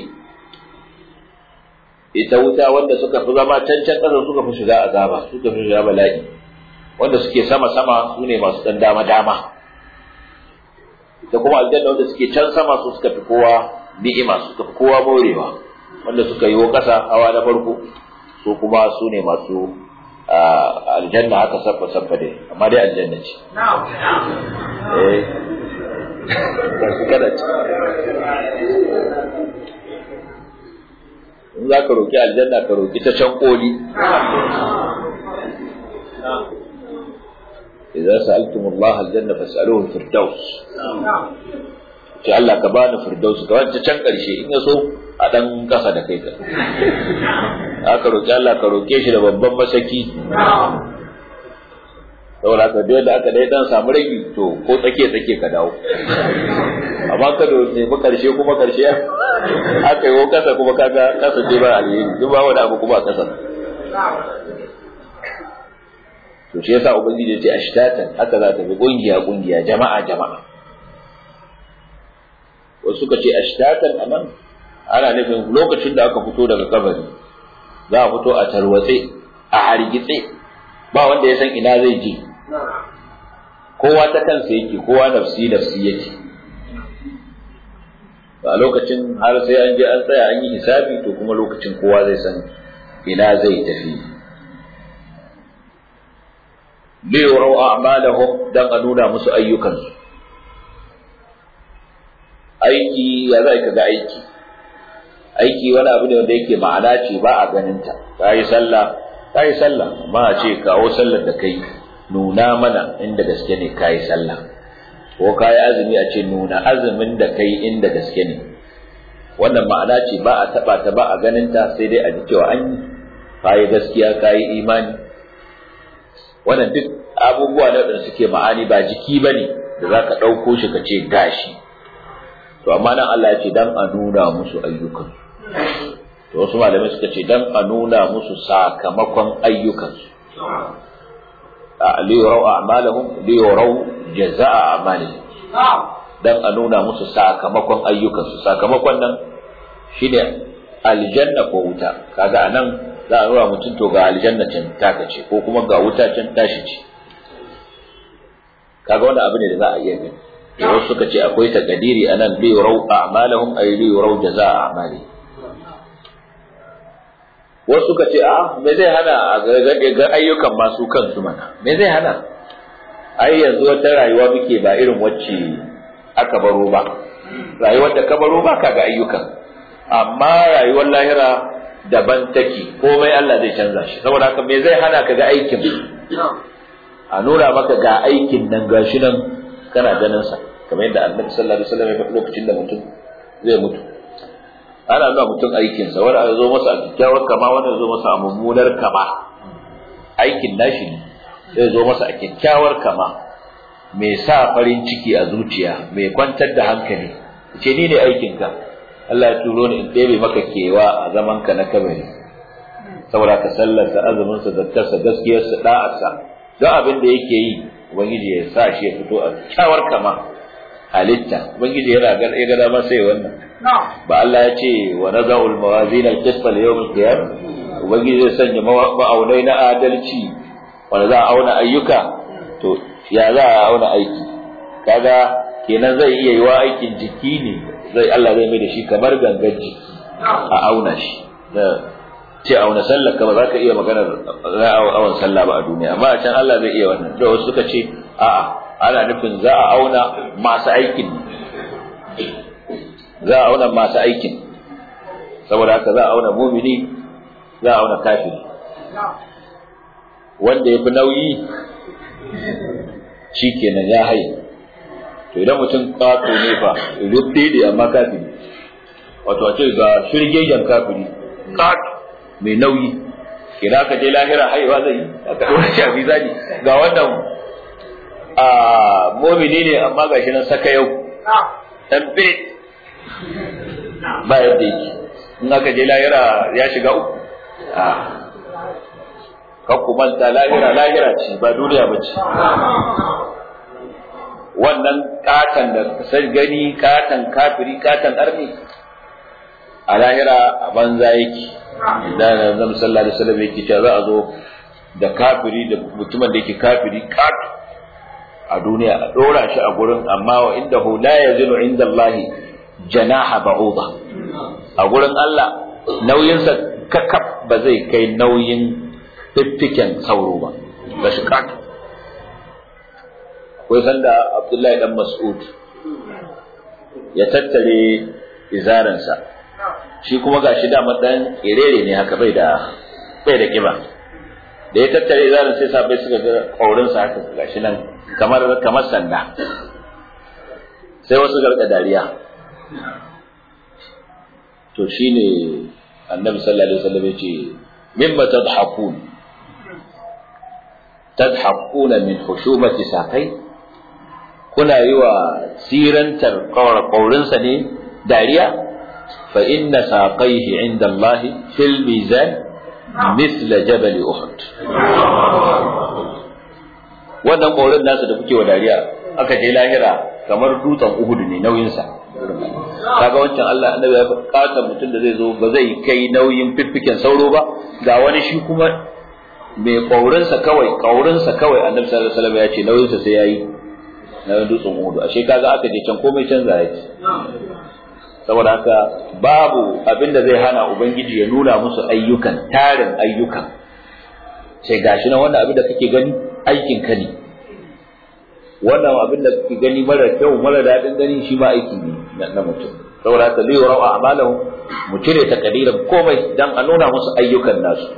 ita wuta wanda suka fi zama can can kasa suka fi shiga azaba suka fi shiga bala'i wanda suke sama sama su ne masu dan dama dama ita kuma aljanna wanda suke can sama su suka fi kowa ni'ima suka fi kowa morewa wanda suka yi wa ƙasa hawa na farko su kuma su ne masu aljanna haka sabba sabba dai amma dai aljanna ce eh kada ce in za ka roƙi aljanna ka roƙi ta can koli إذا سألتم الله الجنة فاسألوه الفردوس ce Allah ka bani firdausi ka wacce can karshe in ya so a dan kasa da kai ka aka roki Allah ka roke shi da babban masaki saboda haka duk da aka dai dan samu ragi to ko tsake tsake ka dawo amma ka da nemi karshe kuma karshe aka yi wo kasa kuma kaga kasa ce ba alheri duk ba wani abu kuma a kasa to shi yasa ubangiji ya ce ashtatan haka za ta bi kungiya kungiya jama'a jama'a wasu suka ce ashtatan anan ana nufin lokacin da aka fito daga kabari za a fito a tarwatse a hargitse ba wanda ya san ina zai je kowa ta kansa yake kowa nafsi nafsi yake a lokacin har sai an je an tsaya an yi hisabi to kuma lokacin kowa zai san ina zai tafi liyurau a'malahum dan a nuna musu ayyukansu aiki ya zai kaga aiki aiki wani abu ne wanda yake ma'ana ce ba a ganin ta kai sallah kai sallah amma a ce kawo sallar da kai nuna mana inda gaske ne kai sallah ko kai azumi a ce nuna azumin da kai inda gaske ne wannan ma'ana ce ba a taba ta ba a ganin ta sai dai a ji cewa an yi kai gaskiya kai imani wannan duk abubuwa ne da suke ma'ani ba jiki bane da zaka dauko shi ka ce gashi to amma nan Allah ya ce dan a nuna musu ayyukan to wasu malamai suka ce dan a nuna musu sakamakon ayyukan su a liyurau a'malahum liyurau jazaa'a a'malihim dan a nuna musu sakamakon ayyukan su sakamakon nan shine aljanna ko wuta kaga anan za a nuna mutum to ga aljanna can taka ce ko kuma ga wuta can tashi ce kaga wannan abu ne da za a iya gani wasu suka ce akwai takadiri anan li yurau a'malahum ay li yurau jazaa a'mali wasu suka ce a me zai hana a ga ayyukan masu kansu mana me zai hana ai yanzu wata rayuwa muke ba irin wacce aka baro ba rayuwar da ka baro ba ka ga ayyukan amma rayuwar lahira daban take komai Allah zai canza shi saboda haka me zai hana ka ga aikin a nuna maka ga aikin nan gashi nan kana ganin sa kamar yadda Annabi sallallahu alaihi wasallam ya faɗi lokacin da mutum zai mutu ana nuna mutum aikin sa wanda zo masa a kyakkyawar kama wanda zo masa a mummunar kama aikin nashi ne zai zo masa a kyakkyawar kama mai sa farin ciki a zuciya mai kwantar da hankali ce ni ne aikinka Allah ya turo ni in ɗebe maka kewa a zaman ka na kabari saboda ka sallarsa azumin sa zakkarsa gaskiyar sa da'ar sa don abin da yake yi ubangiji ya sa shi ya fito a kyawar kama halitta ubangiji yana ga ya ga dama sai wannan ba Allah ya ce wa naza'ul mawazin al-qist li yawm al-qiyamah ubangiji zai sanya ma'aunai na adalci wanda za a auna ayyuka to ya za a auna aiki kaga kenan zai iya yiwa aikin jiki ne zai Allah zai mai da shi kamar gangan jiki a auna shi da ce auna sallar ka ba za ka iya maganar awon sallah ba a duniya amma a can Allah zai iya wannan da wasu suka ce a'a ana nufin za a auna masu aikin za a auna masu aikin saboda haka za a auna mumini za a auna kafiri wanda ya fi nauyi shi kenan ya haye to idan mutum ƙato ne fa rubde da amma kafiri wato a ce ga shirgegen kafiri ƙato mai nauyi kira ka je lahira haihuwa zai aka ɗora shi a mizani ga wannan a momini ne amma ga shi nan saka yau ɗan be ba yadda yake in aka je lahira ya shiga uku kakku manta lahira lahira ce ba duniya ba ce wannan katan da sai gani katan kafiri katan arni a lahira a banza yake da zan sallallahu alaihi wasallam yake cewa za a zo da kafiri da mutumin da yake kafiri kat a duniya a dora shi a gurin amma wa inda hu la yazinu inda Allah janaha ba'uda a gurin Allah nauyinsa kakaf ba zai kai nauyin fiffiken sauro ba ga shi kat akwai sanda Abdullahi dan Mas'ud ya tattare izaransa shi kuma gashi da dan kerere ne haka bai da bai da kiba da ya tattare izaran sai sabai suka ga kaurin sa haka gashi nan kamar kamar sanda sai wasu garka dariya to shine annabi sallallahu alaihi wasallam yace mimma tadhakun tadhakuna min hushumati saqai kuna yi wa sirantar kaurinsa ne dariya fa inna saqaihi inda Allah fil mizan mithla jabal uhud wannan kaurin nasa da kuke wa dariya aka je lahira kamar dutsen uhud ne nauyinsa kaga wancan Allah annabi ya kata mutum da zai zo ba zai kai nauyin fiffiken sauro ba ga wani shi kuma mai kaurinsa kawai kaurinsa kawai annabi sallallahu alaihi wasallam ya ce nauyinsa sai yayi na dutsen Uhud ashe kaga aka je can komai canza yake saboda haka babu abin da zai hana ubangiji ya nuna musu ayyukan tarin ayyukan sai gashi na wannan abin da kake gani aikin ka ne wannan abin da kake gani mara kyau mara daɗin gani shi ma aiki ne na mutum saboda haka zai rau a'malahu mu cire takadiran komai dan a nuna musu ayyukan nasu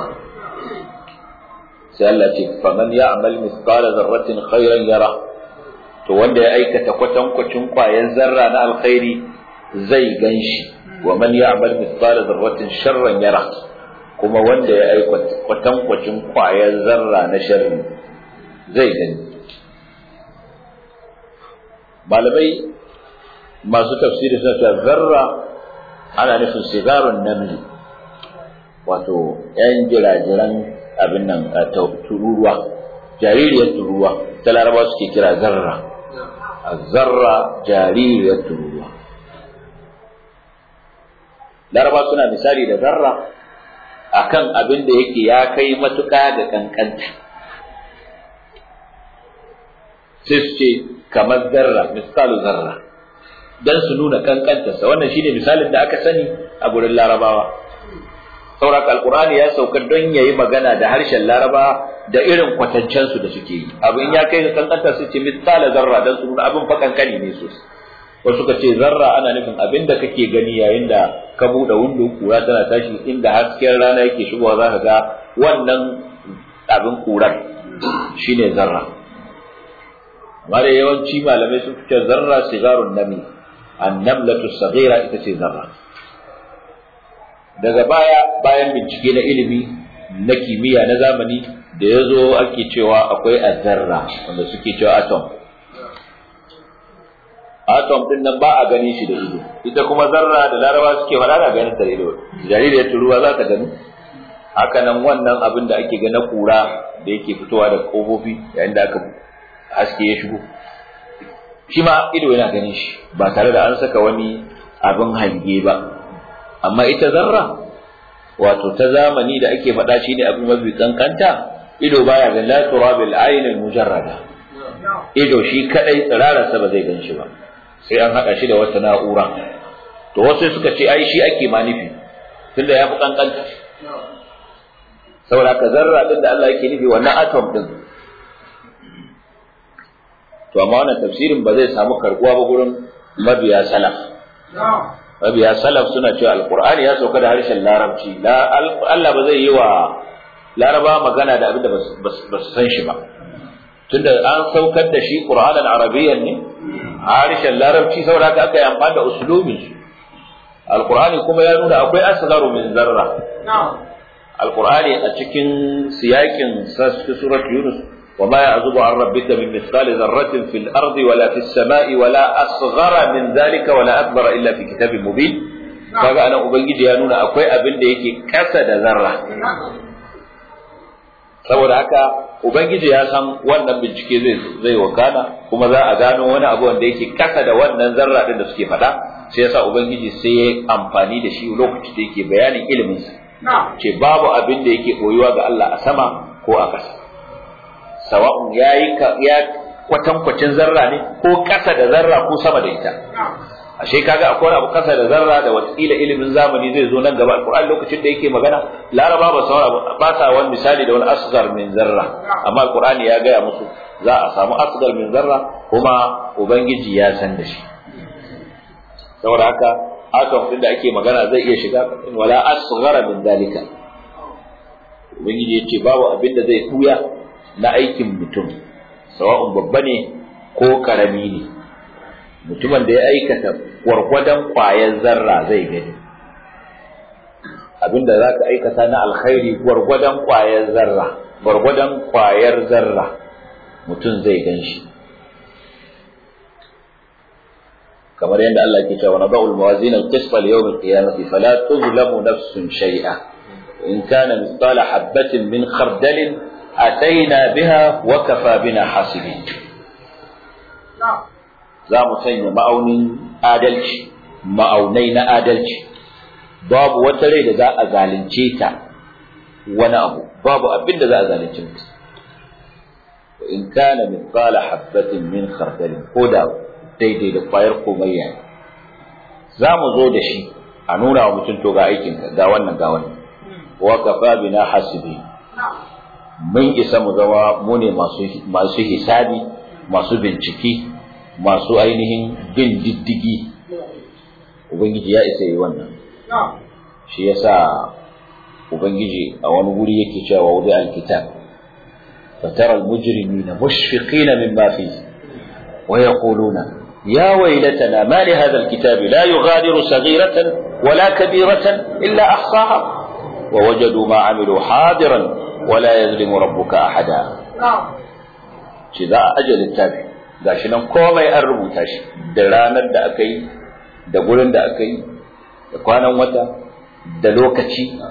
sai Allah ce faman ya'mal mithqala dharratin khairan yara to wanda ya aikata kwatankwacin kwayan zarra na alkhairi zai ganshi wa man ya'mal mithqala dharratin sharran yara kuma wanda ya aikata kwatankwacin kwayan zarra na sharri zai gani malamai masu tafsiri suna cewa zarra ana nufin sigarun namli wato yan jirajiran abin nan tururuwa jaririyar tururuwa ta laraba suke kira zarra zarra jaririyar tururuwa laraba suna misali da zarra akan abin da yake ya kai matuƙa da ƙanƙanta sai su ce kamar zarra misalu zarra dan su nuna ƙanƙantarsa wannan shine misalin da aka sani a gurin larabawa sauraka alkur'ani ya sauka don ya yi magana da harshen laraba da irin kwatancensu da suke yi abin ya kai ga kankanta su ce misala zarra don su nuna abin fa kankani ne sosai wasu suka ce zarra ana nufin abin da kake gani yayin da ka buɗe windo kura tana tashi inda hasken rana yake shigowa za ka ga wannan abin kurar shine zarra amma da yawanci malamai sun fice zarra sigarun nami annamlatu saghira ita ce zarra daga baya bayan bincike na ilimi na kimiyya na zamani da ya zo ake cewa akwai azarra wanda suke cewa atom atom din nan ba a ganin shi da ido ita kuma zarra da laraba suke faɗa da ganin ta da ido jaririyar turuwa za ta gani haka nan wannan abin da ake gana kura da yake fitowa da kofofi yayin da aka haske ya shigo shi ma ido yana ganin shi ba tare da an saka wani abin hange ba amma ita zarra wato ta zamani da ake faɗa shi ne abin mafi kankanta ido baya ga la turabil ayn mujarrada ido shi kadai tsirararsa ba zai gan shi ba sai an haɗa shi da wata na'ura to wasu suka ce ai shi ake ma nufi tunda ya fi kankanta saboda ka zarra din da Allah yake nufi wannan atom din to amma wannan tafsirin ba zai samu karbuwa ba gurin mabiya salaf mabiya salaf suna cewa alqur'ani ya sauka da harshen larabci Allah ba zai yi wa laraba magana da abin da ba su san shi ba tunda an saukar da shi qur'anan arabiyyan ne harshen larabci saboda haka aka yi amfani da usulubin shi alqur'ani kuma ya nuna akwai asgharu min zarra alqur'ani a cikin siyakin surat yunus وما يعزب عن ربك من مثقال ذرة في الأرض ولا في السماء ولا أصغر من ذلك ولا أكبر إلا في كتاب مبين kaga anan ubangiji ya nuna akwai abin da yake kasa da zarra saboda haka ubangiji ya san wannan bincike zai zai wakana kuma za a gano wani abu wanda yake kasa da wannan zarra din da suke faɗa sai yasa ubangiji sai ya amfani da shi lokacin da yake bayanin ilimin sa ce babu abin da yake koyuwa ga Allah a sama ko a ƙasa sawa'un yayi ya kwatankwacin zarra ne ko ƙasa da zarra ko sama da ita ashe kaga akwai abu ƙasa da zarra da watakila ilimin zamani zai zo nan gaba alƙur'ani lokacin da yake magana laraba ba sa ba sa wani misali da wani asgar min zarra amma alƙur'ani ya gaya musu za a samu asgar min zarra kuma ubangiji ya san da shi saboda haka atom din da ake magana zai iya shiga wala asghara min dalika ubangiji ya ce babu abin da zai tuya na aikin mutum sawa'un babba ne ko karami ne mutumin da ya aikata gwargwadon ƙwayar zarra zai gani abinda za ka aikata na alkhairi gwargwadon ƙwayar zarra gwargwadon ƙwayar zarra mutum zai gan shi kamar yadda Allah ke cewa nada'ul mawazin al-qisṭ li yawm al-qiyamati fala tuzlamu nafsun shay'a in kana mithqala habatin min khardalin ataina biha wa kafa bina hasibin za mu sanya ma'aunin adalci ma'aunai na adalci babu wata rai da za a zalunce ta wani abu babu abin da za a zalunce ta in kana mithqala habatin min khardalin ko da daidai da kwayar komayya za mu zo da shi a nuna wa mutum to ga aikin ga wannan ga wannan wa kafa bina hasibi mun isa mu zama mu ne masu masu hisabi masu bincike masu ainihin bin diddigi ubangiji ya isa yi wannan shi yasa ubangiji a wani guri yake cewa wudi alkitab فترى المجرمين مشفقين مما فيه ويقولون يا ويلتنا ما لهذا الكتاب لا يغادر صغيرة ولا كبيرة إلا أحصاها ووجدوا ما عملوا حاضرا ولا يظلم ربك أحدا شذا أجل التابع gashi nan komai an rubuta shi da ranar da aka yi da gurin da aka yi da kwanan wata da lokaci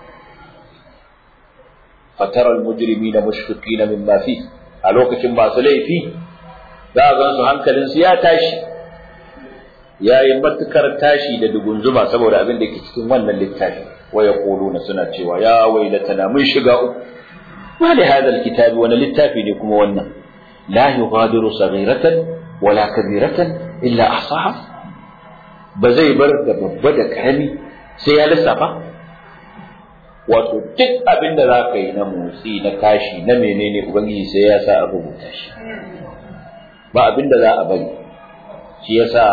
fataral mujrimina mushfiqina mimma fi a lokacin masu laifi za a gansu hankalinsu ya tashi ya yi matukar tashi da dugunzuma saboda abin da ke cikin wannan littafi wa ya suna cewa ya wailatana mun shiga uku ma da hadal kitabi wani littafi ne kuma wannan la yughadiru saghiratan wala kabiratan illa ahsaha ba zai bar da babba da karami sai ya lissafa wato duk abin da za ka yi na motsi na kashi na menene ubangiji sai ya sa a rubuta shi ba abin da za a bari shi yasa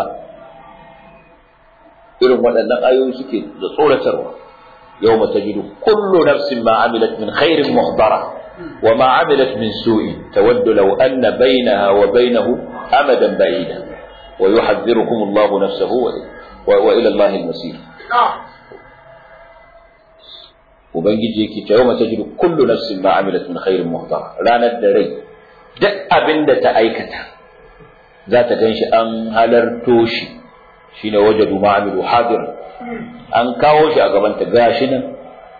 irin waɗannan ayoyi suke da tsoratarwa yau mata jidu kullu nafsin ma amilat min khairin muhdara wa ma amilat min su'in tawaddu law anna bainaha wa bainahu amadan ba'ida wa yuhadhdhirukum Allahu nafsahu wa ila Allah al-masir ubangiji yake cewa mata jidu kullu nafsin ma amilat min khairin muhdara ranar da rai duk abin da ta aikata za ta gan shi an halarto shi shi ne waje ma'amilu hadir an kawo shi a gabanta gashi nan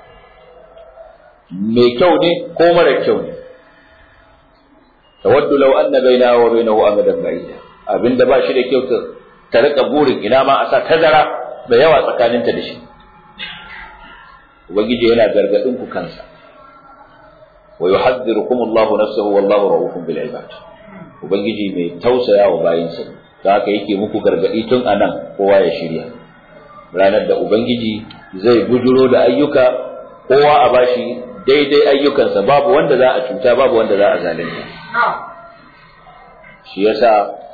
mai kyau ne ko mara kyau ne tawaddu law anna baina wa bainahu amadan ba'ida abinda ba shi da kyau ta rika burin ina ma a sa tazara da yawa tsakaninta da shi ubangiji yana gargadin ku kansa wa yuhadhdhirukum Allahu nafsahu wallahu ra'ufun bil ibad ubangiji mai tausaya wa bayinsa da haka yake muku gargadi tun anan kowa ya shirya ranar da ubangiji zai bujuro da ayyuka kowa a bashi daidai ayyukansa babu wanda za a cuta babu wanda za a zalunta shi yasa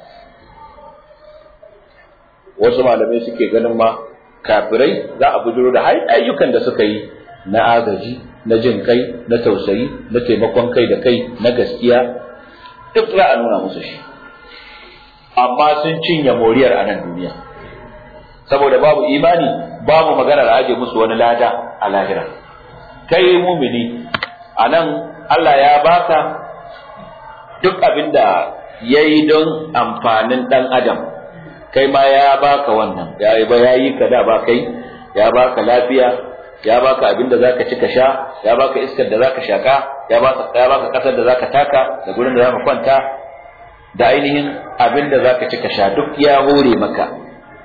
wasu malamai suke ganin ma kafirai za a bujuro da ayyukan da suka yi na agaji na jin kai na tausayi na taimakon kai da kai na gaskiya duk za a nuna musu shi amma sun cinye moriyar a nan duniya saboda babu imani babu maganar aje musu wani lada a lahira kai mumini a nan Allah ya baka duk abin da ya yi don amfanin ɗan adam kai ma ya baka wannan ya yi ba ya yi ka da ba kai ya baka lafiya ya baka abin da zaka ci ka sha ya baka iskar da zaka shaka ya baka ya baka kasar da zaka taka da gurin da zaka kwanta da ainihin abin da zaka ci ka sha duk ya hore maka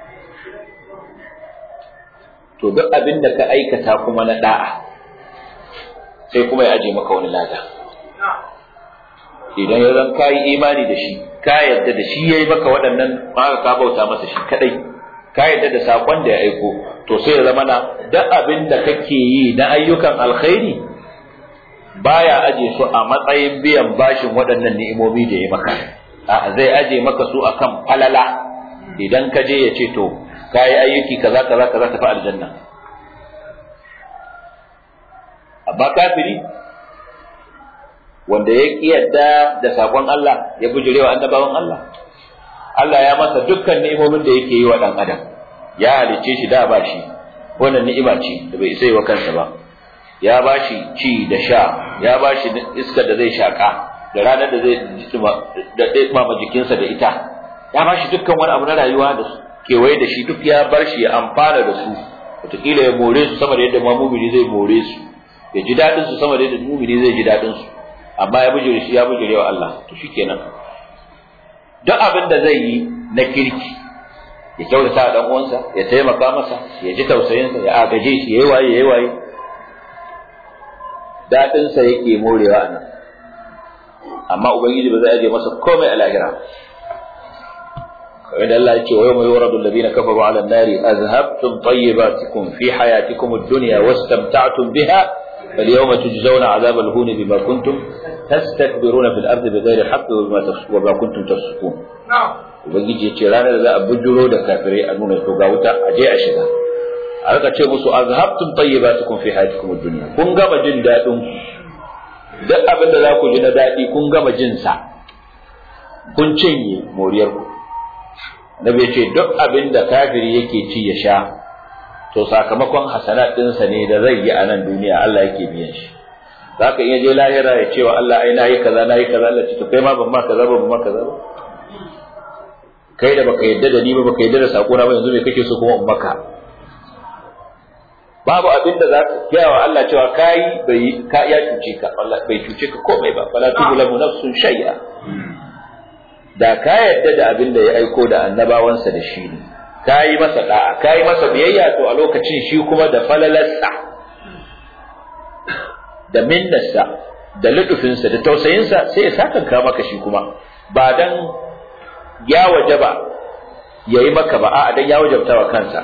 to duk abin da ka aikata kuma na da'a sai kuma ya aje maka wani lada idan ya zan kayi imani da shi ka yadda da shi yayi maka waɗannan haka ka bauta masa shi kadai ka yadda da sakon da ya aiko to sai ya zama na duk abin da kake yi na ayyukan alkhairi baya aje su a matsayin biyan bashin waɗannan ni'imomi da ya maka a zai aje maka su akan falala idan ka je ya ce to kayi ayyuki kaza kaza kaza tafi aljanna amma kafiri wanda ya yadda da sakon Allah ya bujurewa annabawan Allah Allah ya masa dukkan ni'imomin da yake yi wa dan adam ya halicce shi da ba shi wannan ni'ima ce da bai isa yi wa kansa ba ya ba shi ci da sha ya ba shi iskar da zai shaka da ranar da zai da ɗaya jikinsa da ita ya ba shi dukkan wani abu na rayuwa da kewaye da shi duk ya bar shi ya amfana da su wataƙila ya more su sama da yadda ma mumini zai more su ya ji daɗin su sama da yadda mumini zai ji daɗin su amma ya bujure shi ya bujure wa Allah to shikenan duk abin da zai yi na kirki ya kyautata dan uwansa ya taimaka masa ya ji tausayinsa ya agaje shi yayi waye yayi waye dadin sa yake morewa nan amma ubangiji ba zai aje masa komai a lahira kamar da Allah ya ce wa yawma yuradu alladhina kafaru ala an-nari azhabtum tayyibatikum fi hayatikum ad-dunya wastamta'tum biha فاليوم تجزون عذاب الهون بما كنتم تستكبرون في الارض بغير الحق وبما كنتم تفسقون ubangiji ya ce ranar da za a bujuro da kafirai a nuna to ga wuta a je a shiga a rika ce musu azhabtum tayyibatukum fi hayatikum ad-dunya kun gama jin dadin ku duk abin da za ku ji na dadi kun gama jin sa kun cinye moriyar ku nabi ya ce duk abin da kafiri yake ci ya sha to sakamakon hasanat ɗinsa ne da zai yi a nan duniya Allah yake biyan shi za ka iya je lahira ya ce wa Allah ai na yi kaza na yi kaza Allah ce to kai ma ban ma kaza ba ban ma kaza ba kai da baka yadda da ni ba baka yadda da sako na ba yanzu me kake so kuma in maka babu abin da za ka gaya wa Allah cewa kai bai ka ya cuce ka Allah bai cuce ka komai ba fala tuzlamu nafsun shay'a da ka yadda da abin da ya aiko da annabawansa da shi ne ka yi masa da'a ka yi masa biyayya to a lokacin shi kuma da falalarsa da minnarsa da lutufinsa da tausayinsa sai ya sakanka maka shi kuma ba dan ya wajaba ya yi maka ba a'a dan ya wajabta wa kansa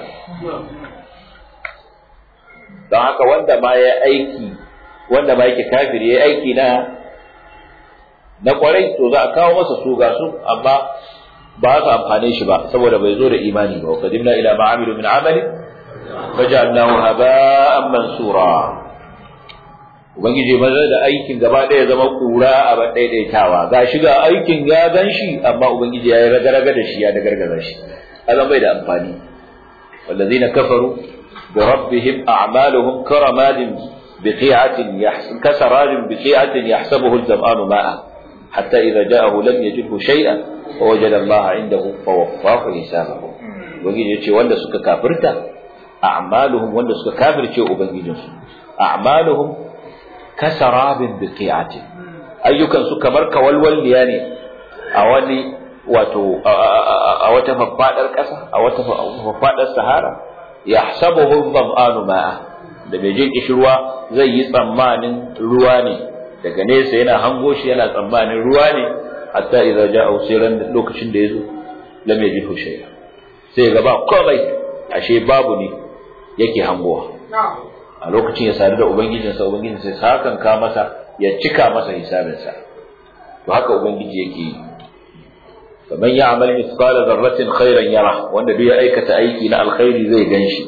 don haka wanda ma ya aiki wanda ma yake kafiri ya aiki na na kwarai to za a kawo masa su ga su amma ba su amfane shi ba saboda bai zo da imani ba qadimna ila ma amilu min amali faj'alnahu haba'an mansura ubangiji maza da aikin gaba ɗaya zama kura a ban daidaitawa ga shi ga aikin ya gan shi amma ubangiji ya yi raga-raga da shi ya da gargaza shi azan bai da amfani wallazina kafaru bi rabbihim a'maluhum karamadin biqi'atin kasarajin biqi'atin yahsabuhu al-zam'anu ma'a hatta idza ja'ahu lam yajidhu shay'an ووجد الله عنده فوفاه حسابه ubangiji yace wanda suka kafirta a'maluhum wanda suka kafirce ubangijinsu a'maluhum kasarabin biqi'atin ayyukan su kamar kawalwalliya ne a wani wato a wata faffadar kasa a wata faffadar sahara yahsabuhu dhama'anu ma'a da bai jin kishirwa zai yi tsammanin ruwa ne daga nesa yana hango shi yana tsammanin ruwa ne hatta idza ja'a siran lokacin da yazo lam yajidu shay'a sai ga ba komai ashe babu ne yake hangowa a lokacin ya sadu da ubangijinsa ubangijin sai sakan ka masa ya cika masa hisabinsa to haka ubangiji yake yi faman ya'mal mithqala dharratin khairan yara wanda duk ya aikata aiki na alkhairi zai ganshi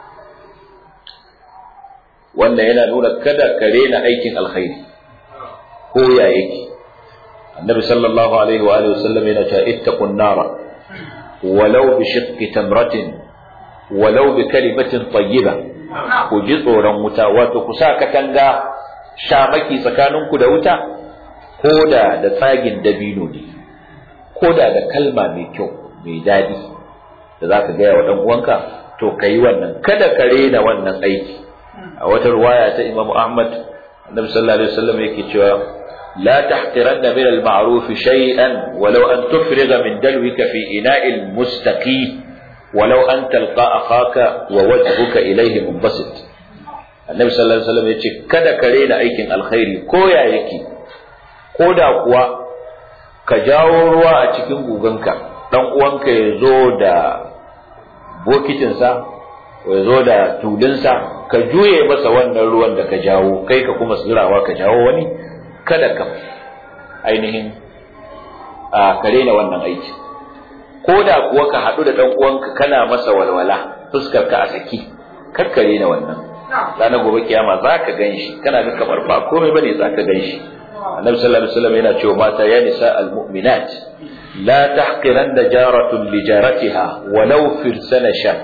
wannan yana nuna kada ka rena aikin alkhairi ko ya yake النبي صلى الله عليه وآله وسلم ينتهى اتقوا النار ولو بشق تمرة ولو بكلمة طيبة وجزء رمتا وتكسا كتنغا شامكي سكانون كدا وتا كودا دا تاجن دبينو دي كودا دا كلمة ميكو ميدادي da za ka gaya wa ɗan uwanka to ka yi wannan kada ka rena wannan aiki a wata ruwaya ta Imam Ahmad Annabi sallallahu alaihi wasallam yake cewa لا تحقرن من المعروف شيئا ولو أن تفرغ من دلوك في إناء المستقي ولو أن تلقى أخاك ووجهك إليه منبسط النبي صلى الله عليه وسلم يقول كذا كرينا أيكن الخير كويا يكي كودا كوا كجاو روا أتكين بوغنك dan uwanka ya zo da bokitinsa ya zo da tulinsa ka juye masa wannan ruwan da ka jawo kai ka kuma zurawa ka jawo wani kada ka ainihin a kare na wannan aiki ko da kuwa ka haɗu da ɗan uwanka kana masa walwala fuskar ka a saki kakkare na wannan ranar gobe kiyama za ka gan shi kana ga kamar ba komai bane za ka gan shi annabi sallallahu alaihi wasallam yana cewa mata ya nisa almu'minat la tahqiranna jaratun li jaratiha walau firsana shat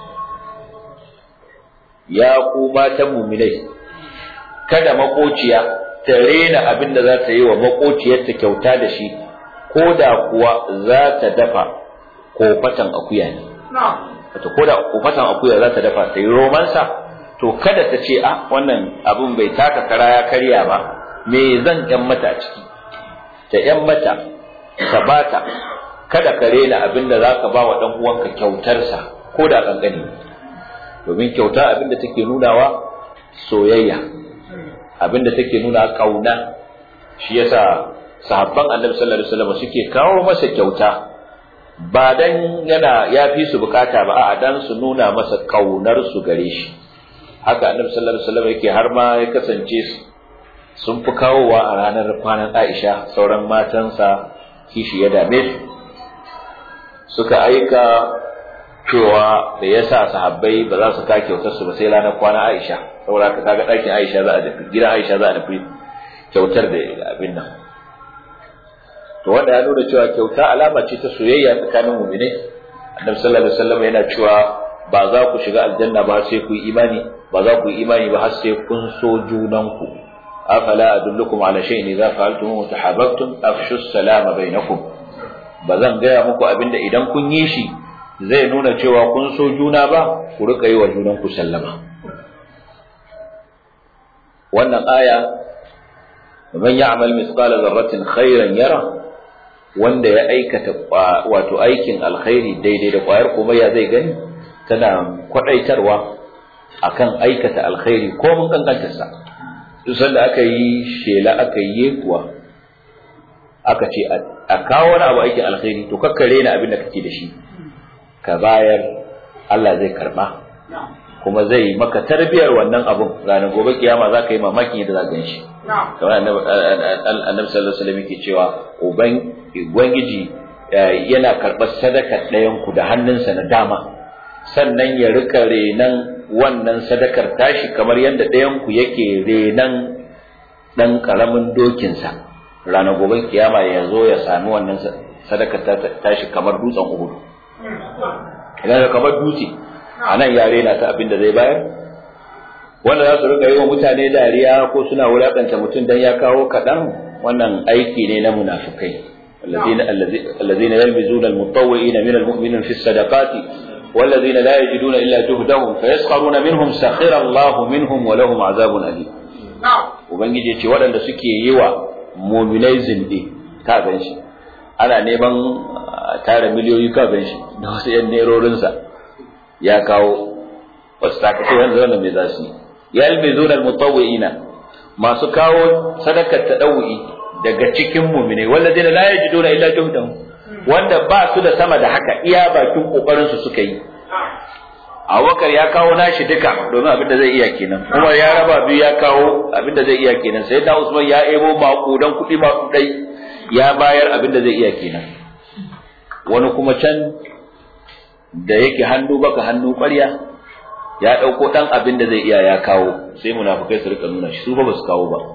ya ku matan mu'minai kada makociya ta rena abin da za ta yi wa makociyarta kyauta da shi ko da kuwa za ta dafa kofatan akuya ne wato ko da kofatan akuya za ta dafa ta yi romansa to kada ta ce a wannan abin bai taka kara ya karya ba me zan yan mata a ciki ta yan mata ta bata kada ka rena abin da za ka ba wa ɗan uwanka kyautarsa ko da ƙanƙani domin kyauta abin da take nunawa soyayya abin da take nuna ƙauna shi yasa sahabban annabi sallallahu alaihi wasallam suke kawo masa kyauta ba dan yana ya fi su bukata ba a'a dan su nuna masa kaunar su gare shi haka annabi sallallahu alaihi wasallam yake har ma ya kasance sun fi kawowa a ranar kwanan Aisha sauran matansa kishi ya dame su suka aika cewa da yasa sahabbai ba za su ka kyautar su ba sai ranar kwanan Aisha saboda haka kaga ɗakin Aisha za a tafi gidan Aisha za a tafi kyautar da abin nan to wanda ya nuna cewa kyauta alama ce ta soyayya tsakanin mu'minai annabi sallallahu alaihi wasallam yana cewa ba za ku shiga aljanna ba sai ku yi imani ba za ku yi imani ba har sai kun so junanku afala adullukum ala shay'in idza fa'altum tahabbtum afshu salama bainakum ba zan gaya muku abinda idan kun yi shi zai nuna cewa kun so juna ba ku rika yi wa junanku sallama wannan aya man ya'mal mithqala dharratin khairan yara wanda ya aikata wato aikin alkhairi daidai da kwayar kuma ya zai gani tana kwadaitarwa akan aikata alkhairi ko mun kankantar sa duk sanda aka yi shela aka yi kuwa aka ce a kawo wani abu aikin alkhairi to kakkare na abin da kake da shi ka bayar Allah zai karba kuma zai maka tarbiyar wannan abun ranar gobe kiyama za ka yi mamaki da za ka gan shi kamar annabi sallallahu alaihi wasallam yake cewa uban ubangiji yana karɓar sadakar ɗayan ku da hannunsa na dama sannan ya rika renan wannan sadakar tashi kamar yadda ɗayan ku yake renan ɗan ƙaramin dokinsa ranar gobe kiyama ya zo ya sami wannan sadakar tashi kamar dutsen uhudu idan kamar dutse a nan ya rena ta abin da zai bayar wanda za su rika yi wa mutane dariya ko suna wulakanta mutum dan ya kawo kaɗan wannan aiki ne na munafukai الذين الذين يلمزون المطوعين من المؤمنين في الصدقات والذين لا يجدون الا جهدهم فيسخرون منهم سخر الله منهم ولهم عذاب اليم ubangiji ce waɗanda suke yi wa muminai zinde ka gan shi ana neman tara miliyoyi ka gan shi da wasu yan nerorinsa ya kawo wasu takace wanda wannan mai za su yi yalmizuna almutawwi'ina masu kawo sadakar tadawwi daga cikin mu'mine walladina la yajiduna illa juhdahum wanda ba su da sama da haka iya bakin kokarin su suka yi Abubakar ya kawo nashi duka domin abin da zai iya kenan Umar ya raba biyu ya kawo abin da zai iya kenan sai da Usman ya ebo makudan kuɗi makudai ya bayar abin da zai iya kenan wani kuma can da yake hannu baka hannu ƙwarya ya ɗauko ɗan abin da zai iya ya kawo sai munafukai su rika nuna shi su ba su kawo ba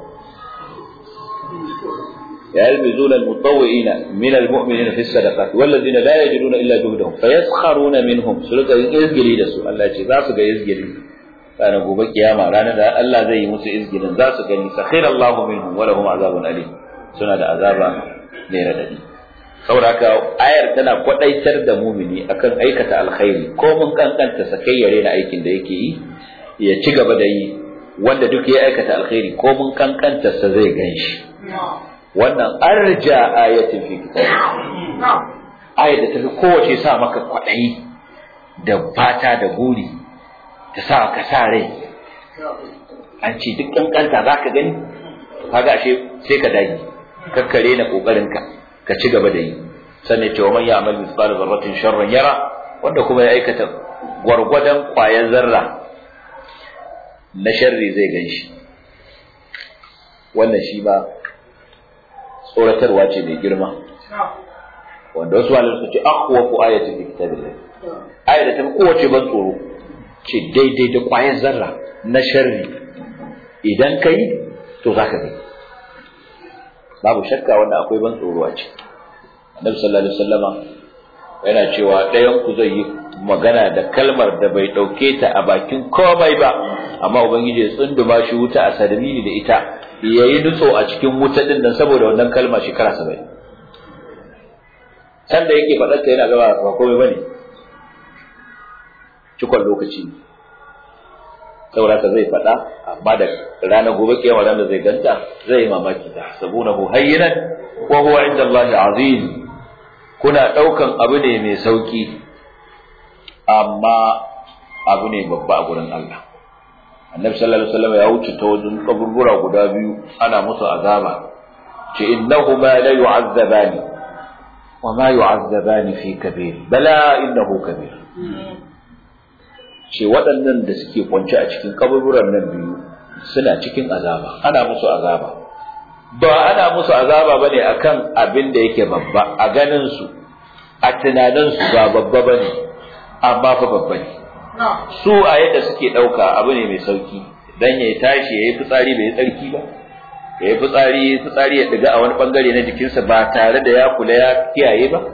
ya yalmizun almutawwi'ina min almu'minina fi sadaqat walladhina la yajiduna illa juhdahum fayaskharuna minhum su rika yin izgili da su Allah ce za su ga izgili ranar gobe kiyama ranar da Allah zai yi musu izgilin za su gani sakhira Allahu minhum wa lahum azabun alim suna da azaba mai radadi saboda haka ayar tana kwadaitar da mumini akan aikata alkhairi ko mun kankanta sakayyare na aikin da yake yi ya ci gaba da yi wanda duk ya aikata alkhairi ko mun kankanta sa zai ganshi wannan arja ayatin fi kitab ayat da tafi kowace sa maka kwadayi da fata da guri ta sa ka sa rai an ce duk kankanta zaka gani kaga ashe sai ka dage kakkare na kokarin ka ka ci gaba da yi sannan cewa man ya amal mithqal dharratin sharran yara wanda kuma ya aikata gwargwadon kwayan zarra na sharri zai ganshi wannan shi ba tsoratarwa ce mai girma wanda wasu malamai su ce akhwafu ayati fi kitabillah ayat da ta kowace ban tsoro ce daidai da kwayan zarra na sharri idan kai to zaka gani babu shakka wanda akwai ban tsoro a ciki annabi sallallahu alaihi wasallama yana cewa ɗayan ku zai yi magana da kalmar da bai ɗauke ta a bakin komai ba amma ubangiji ya tsunduma shi wuta a sadamini da ita ya yi nutso a cikin wuta din nan saboda wannan kalma shekara saba'in can da yake faɗarta yana gaba ba komai ba ne cikon lokaci saboda ka zai faɗa amma da rana gobe kiyama ranar zai ganta zai yi mamaki ta sabunahu hayyinan wa huwa inda Allah azim kuna ɗaukan abu ne mai sauki amma abu ne babba a gurin Allah annabi sallallahu alaihi wasallam ya wuce ta wajen kaburbura guda biyu ana musu azaba ce innahuma la yu'azzabani wa ma yu'azzabani fi kabir bala innahu kabir ce waɗannan da suke kwance a cikin kaburburan nan biyu suna cikin azaba ana musu azaba ba ana musu azaba bane akan abin da yake babba a ganin su a tunanin su ba babba bane amma fa babba ne su a yadda suke ɗauka abu ne mai sauki dan ya tashi ya yi fitsari bai yi tsarki ba ya yi fitsari fitsari ya ɗiga a wani ɓangare na jikinsa ba tare da ya kula ya kiyaye ba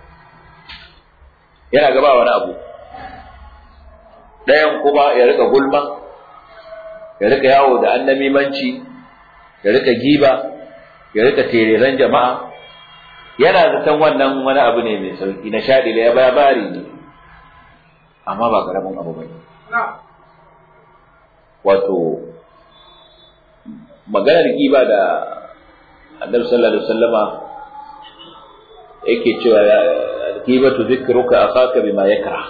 yana gaba wani abu ɗayan kuma ya rika gulma ya rika yawo da annamimanci ya rika giba ya rika tereren jama'a yana zaton wannan wani abu ne mai sauki na shaɗi da ya bari ne amma ba karamin abu bane wato maganar giba da annabi sallallahu alaihi wasallama yake cewa gibatu zikruka akhaka bima yakra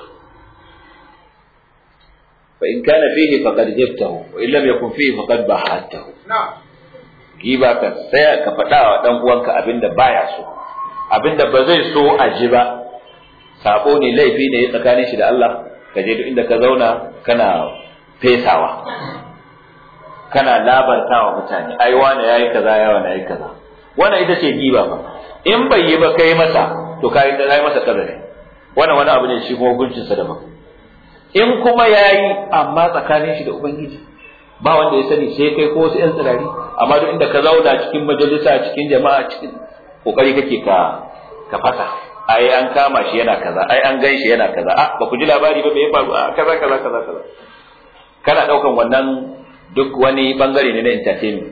fa in kana fihi faqad jabtahu wa in lam yakun fihi faqad bahatahu giba ka sai ka faɗa wa dan uwanka abinda baya so abinda ba zai so a ji ba sabo ne laifi ne tsakanin shi da Allah ka je duk inda ka zauna kana fesawa kana labartawa mutane ai wani yayi kaza ya wani yayi kaza wannan ita ce giba ba in bai yi ba kai masa to kai da kai masa kadari wannan wani abu ne shi kuma hukuncin sa daban in kuma yayi amma tsakanin shi da ubangiji ba wanda ya sani sai kai ko wasu yan tsirari amma duk inda ka zauna cikin majalisa cikin jama'a cikin kokari kake ka ka fasa ai an kama shi yana kaza ai an gan shi yana kaza a ba ku ji labari ba me ya faru a kaza kaza kaza kaza kana daukan wannan duk wani bangare ne na entertainment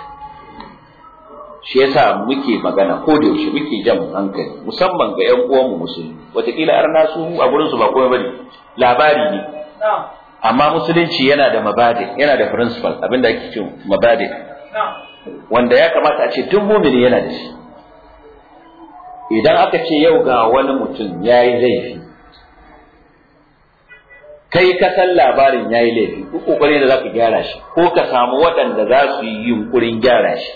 shi yasa muke magana ko da yaushe muke jan hankali musamman ga ƴan uwanmu musulmi wataƙila arna su a gurin su ba komai bane labari ne amma musulunci yana da mabadi yana da principle abinda ake cewa mabadi wanda ya kamata a ce duk mumini yana da shi idan aka ce yau ga wani mutum ya yi laifi kai ka san labarin ya yi laifi ko kokarin da za ka gyara shi ko ka samu waɗanda za su yi yunkurin gyara shi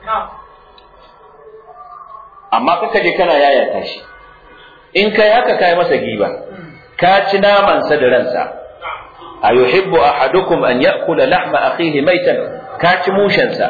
amma kaka je kana yayata shi in kai haka kai masa giba ka ci namansa da ransa a yuhibbu ahadukum an ya'kula lahma akhihi maitan ka ci mushensa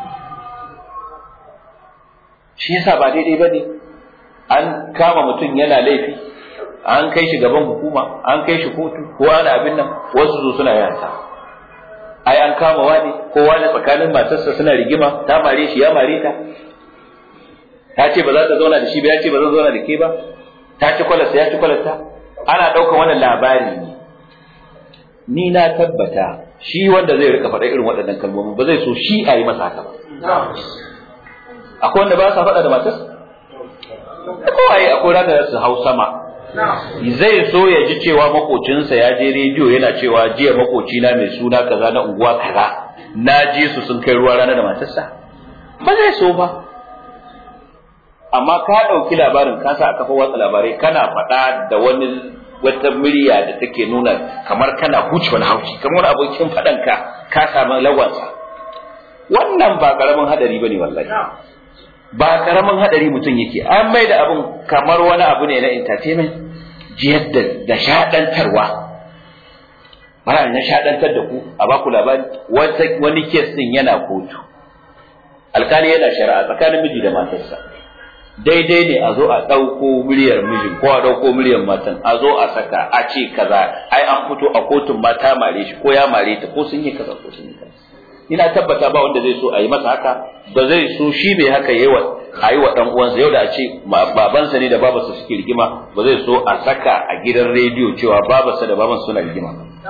shi yasa ba daidai bane an kama mutum yana laifi an kai shi gaban hukuma an kai shi kotu ko ana abin nan wasu su suna yanta ai an kama wani ko wani tsakanin matarsa suna rigima ta mare shi ya mare ta ta ce ba za ta zauna da shi ba ya ce ba zan zauna da ke ba ta ci kwalarsa ya ci kwalarta ana ɗaukar wannan labari ne ni na tabbata shi wanda zai rika faɗa irin waɗannan kalmomi ba zai so shi a yi masa haka ba akwai wanda ba sa faɗa da matarsa kowaye akwai ranar su hau sama zai so ya ji cewa makocinsa ya je rediyo yana cewa jiya makocina mai suna kaza na unguwa kaza na ji su sun kai ruwa rana da matarsa ba zai so ba amma ka ɗauki labarin ka sa a kafa watsa labarai kana faɗa da wani wata murya da take nuna kamar kana huce wani hauci kamar wani abokin faɗanka ka samu lawansa wannan ba ƙaramin hadari ba ne wallahi ba karamin hadari mutum yake an mai da abin kamar wani abu ne na entertainment jiyar da da shaɗantarwa bara na shaɗantar da ku a baku labari wata wani kes din yana kotu alkali yana shari'a tsakanin miji da matarsa daidai ne a zo a ɗauko muryar mijin ko a ɗauko muryar matan a zo a saka a ce kaza ai an fito a kotun ma ta mare shi ko ya mare ta ko sun yi kaza ko sun yi kaza ina tabbata ba wanda zai so a yi masa haka ba zai so shi mai haka yayi wa a yi wa dan uwansa yau da a ce babansa ne da babarsa suke rigima ba zai so a saka a gidan rediyo cewa babarsa da babansa suna rigima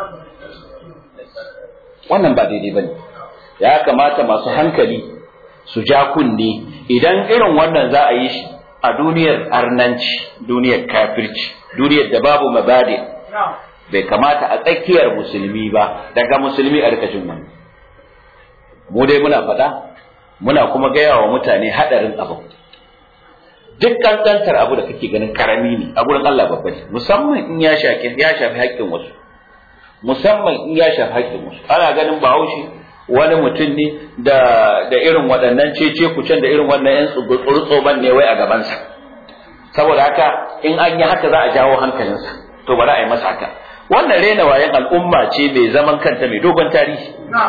wannan ba daidai bane ya kamata masu hankali su ja kunne idan irin wannan za a yi shi a duniyar arnanci duniyar kafirci duniyar da babu mabadi bai kamata a tsakiyar musulmi ba daga musulmi a rikashin wannan mu dai muna faɗa muna kuma gaya wa mutane haɗarin abu duk kankantar abu da kake ganin karami ne a gurin Allah babba ne musamman in ya shafi ya shafi haƙƙin wasu musamman in ya shafi haƙƙin wasu ana ganin bahaushe wani mutum ne da da irin waɗannan cece kucen da irin wannan yan tsurtsoban ne wai a gabansa saboda haka in an yi haka za a jawo hankalinsa to bari a yi masa haka wannan rena wayan al'umma ce mai zaman kanta mai dogon tarihi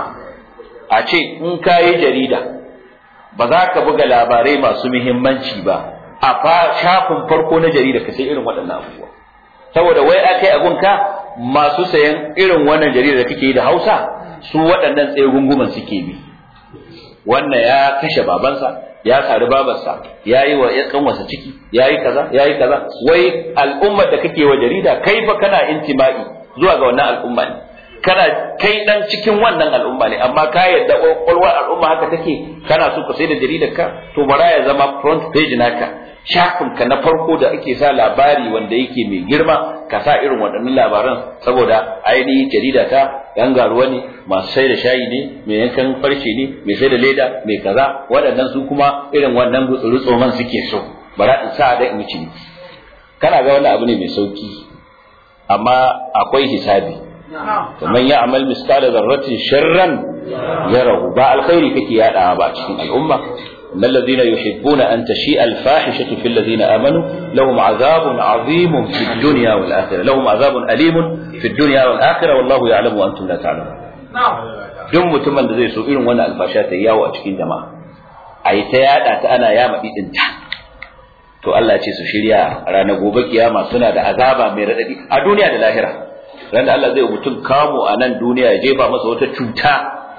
a ce in ka yi jarida ba za ka buga labarai masu muhimmanci ba a shafin farko na jarida ka sai irin waɗannan abubuwa saboda wai akai abunka masu sayan irin wannan jarida da kake yi da Hausa su waɗannan tsaye gunguman suke bi wannan ya kashe babansa ya sari babarsa ya yi wa ya kanwasa ciki ya yi kaza ya yi kaza wai al'ummar da kake wa jarida kai fa kana intima'i zuwa ga wannan al'umma ne kana kai dan cikin wannan al'umma ne amma ka yadda kwakwalwar al'umma haka take kana so ka sai da jaridar ka to bara ya zama front page naka shafin ka na farko da ake sa labari wanda yake mai girma ka sa irin waɗannan labaran saboda ainihin jarida ta yan garuwa ne masu sai da shayi ne mai yankan farce ne mai sai da leda mai kaza waɗannan su kuma irin wannan gutsuru man suke so bara in sa da in ci kana ga wannan abu ne mai sauki amma akwai hisabi ومن يعمل مثقال ذرة شرا يره با الخير كي يادا با cikin al'umma إن الذين يحبون أن تشيء الفاحشة في الذين آمنوا لهم عذاب عظيم في الدنيا والآخرة لهم عذاب أليم في الدنيا والآخرة والله يعلم وأنتم لا تعلمون duk mutumin da zai so irin wannan albasha ta yawo a cikin jama'a a yi ta yada ta ana yama ɗinta to Allah ce su shirya ranar gobe kiyama suna da azaba mai raɗaɗi a duniya da lahira ran da Allah zai mutum kamo a nan duniya ya jefa masa wata cuta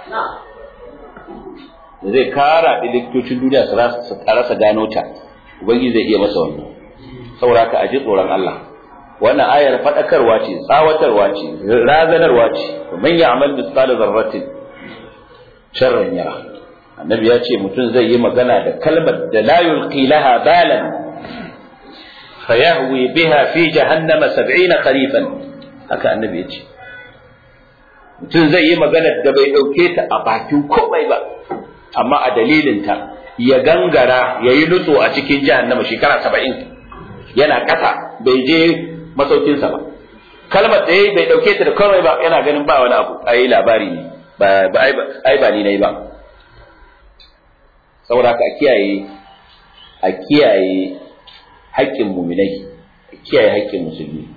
da zai kara likitocin duniya su rasa gano ta ubangiji zai iya masa wannan saboda ka aji tsoron Allah wannan ayar fadakarwa ce tsawatarwa ce razanarwa ce man ya'mal mithqala dharratin sharran yara annabi ya ce mutum zai yi magana da kalmar da la yulqi laha balan fayahwi biha fi jahannama 70 kharifan haka annabi ya ce mutum zai yi magana da bai ɗauke ta a bakin komai ba amma a dalilinta ya gangara ya yi nutso a cikin jahannama shekara saba'in yana ƙasa bai je masaukinsa ba kalmar da ya bai ɗauke ta da komai ba yana ganin ba wani abu a yi labari ne ai ba ni na yi ba saboda haka a kiyaye a kiyaye haƙƙin muminai a kiyaye haƙƙin musulmi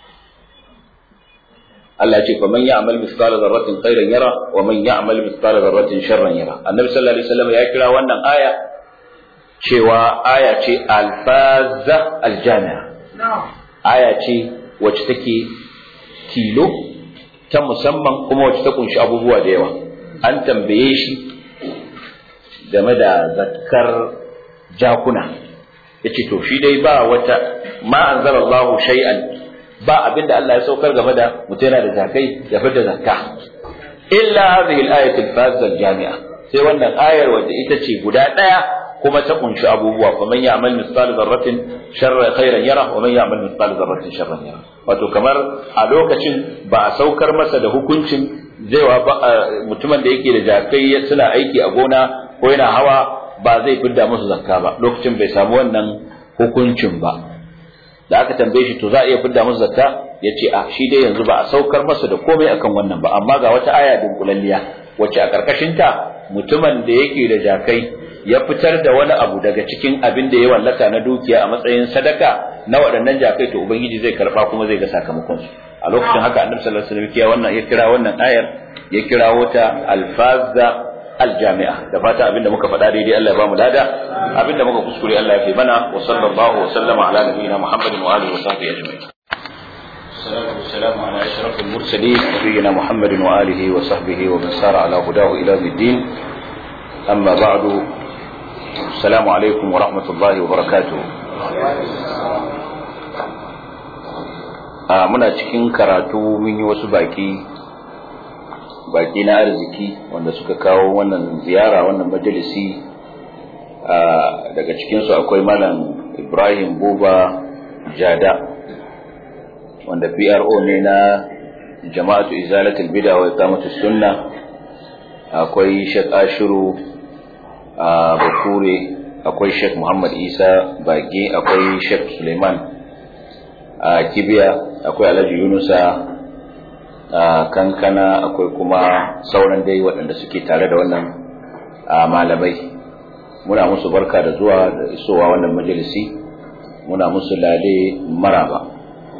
Allah ce faman ya'mal mithqala dharratin khairan yara wa man ya'mal mithqala dharratin sharran yara annabi sallallahu alaihi wasallam ya kira wannan aya cewa aya ce alfaza aljami'a aya ce wacce take tilo ta musamman kuma wacce ta kunshi abubuwa da yawa an tambaye shi game da zakkar jakuna yace to shi dai ba wata ma anzalallahu shay'an ba abinda Allah ya saukar game da mutum yana da zakai ya fita zakka illa hadhihi al-ayatu al-fazza al-jami'a sai wannan ayar wadda ita ce guda daya kuma ta kunshi abubuwa fa man ya'mal mithqala dharratin sharran khairan yara wa man ya'mal mithqala dharratin sharran yara wato kamar a lokacin ba a saukar masa da hukuncin zaiwa ba mutumin da yake da jakai suna aiki a gona ko yana hawa ba zai fidda musu zakka ba lokacin bai samu wannan hukuncin ba da aka tambaye shi to za a iya fidda musu zakka ya ce a shi dai yanzu ba a saukar masa da komai akan wannan ba amma ga wata aya dunkulalliya wacce a ta mutumin da yake da jakai ya fitar da wani abu daga cikin abin da ya wallaka na dukiya a matsayin sadaka na waɗannan jakai to ubangiji zai karba kuma zai ga sakamakon su a lokacin haka annabi sallallahu alaihi wasallam ya wannan ya kira wannan ayar ya kira wata alfazza aljami'a da fata abinda muka faɗa daidai Allah ya bamu lada abinda muka kuskure Allah ya fi mana wa sallallahu wa sallama ala nabiyyina Muhammadin wa alihi wa sahbihi ajma'in والسلام على أشرف المرسلين نبينا محمد وآله وصحبه ومن سار على هداه إلى الدين أما بعد السلام عليكم ورحمة الله وبركاته muna cikin karatu mun yi wasu baki baki na arziki wanda suka kawo wannan ziyara wannan majalisi daga cikinsu akwai malam ibrahim buba jada wanda pro ne na jama'atu izalatul bid'a wa iqamatus sunna akwai shek ashiru a bakure akwai shek muhammad isa bage akwai shek suleiman a kibiya akwai alhaji yunusa a kankana akwai kuma sauran dai waɗanda suke tare da wannan malamai muna musu barka da zuwa da isowa wannan majalisi muna musu lale maraba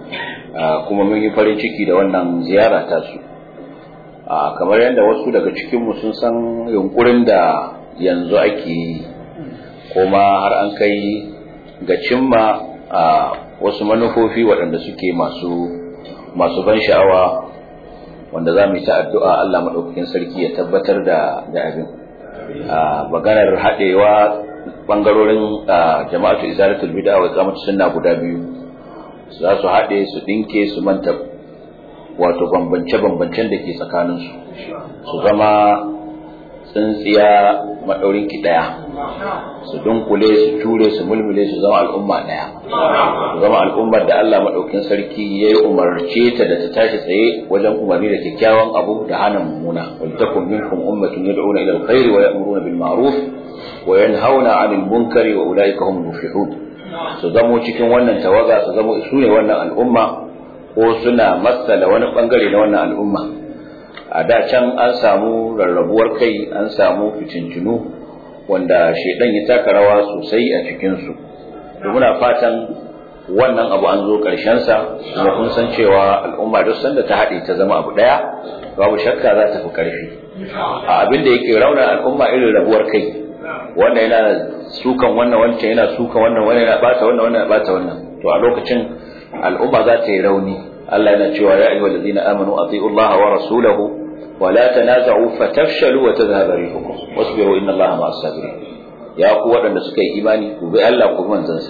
kuma mun yi farin ciki da wannan ziyara ta su kamar yadda wasu daga cikinmu sun san yunkurin da yanzu ake yi kuma har an kai ga cimma a wasu manufofi waɗanda suke masu masu ban sha'awa wanda za mu yi ta addu'a Allah maɗaukakin sarki ya tabbatar da da abin maganar haɗewa ɓangarorin jama'atu izalatul bid'a wa iqamatu sunna guda biyu za su haɗe su ɗinke su manta wato bambance-bambancen da ke tsakaninsu su zama tsintsiya maɗaurin ki ɗaya su dunkule su ture su mulmule su zama al'umma ɗaya su zama al'ummar da Allah maɗaukin sarki ya yi umarce ta da ta tashi tsaye wajen umarni da kyakkyawan abu da hana mummuna wal takum minkum ummatun yad'una ila alkhairi wa ya'muruna bil ma'ruf wa yanhauna 'anil munkari wa ulaika humul muflihun su zamo cikin wannan tawaga su zamo su ne wannan al'umma ko suna matsala wani bangare na wannan al'umma a da can an samu rarrabuwar kai an samu fitintunu wanda shaidan ya taka rawa sosai a cikinsu da muna fatan wannan abu an zo sa kuma kun san cewa al'umma duk sanda ta haɗe ta zama abu ɗaya babu shakka za ta fi ƙarfi a abin da yake rauna al'umma irin rabuwar kai wannan yana sukan wannan wancan yana sukan wannan wannan yana bata wannan wannan yana bata wannan to a lokacin al'umma za ta yi rauni Allah yana cewa ya ayyuhal ladina amanu atiiu Allah wa rasulahu wa la tanaza'u fatafshalu wa tadhhabu rihukum wasbiru inna Allah ma'as sabirin ya ku waɗanda suka yi imani ku bi Allah ku bi manzansa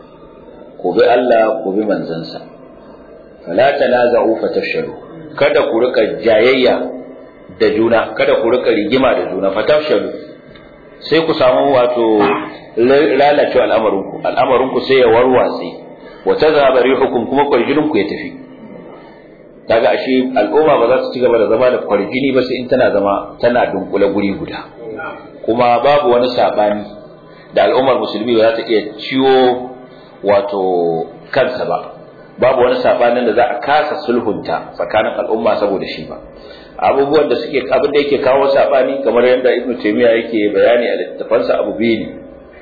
ku bi Allah ku bi manzansa fala tanaza'u fatafshalu kada ku rika jayayya da juna kada ku rika rigima da juna fatafshalu sai ku samu wato lalacewa al'amarinku al'amarinku sai ya warwatse wa tadhhabu rihukum kuma kwarjininku ya tafi kaga ashe al'umma ba za su ci gaba da zama da kwarjini ba sai in tana zama tana dunkule guri guda kuma babu wani sabani da al'ummar musulmi ba za ta iya ciwo wato kansa ba babu wani sabanin da za a kasa sulhunta tsakanin al'umma saboda shi ba abubuwan da suke abin da yake kawo sabani kamar yadda ibnu taymiya yake bayani a littafansa abu biyu ne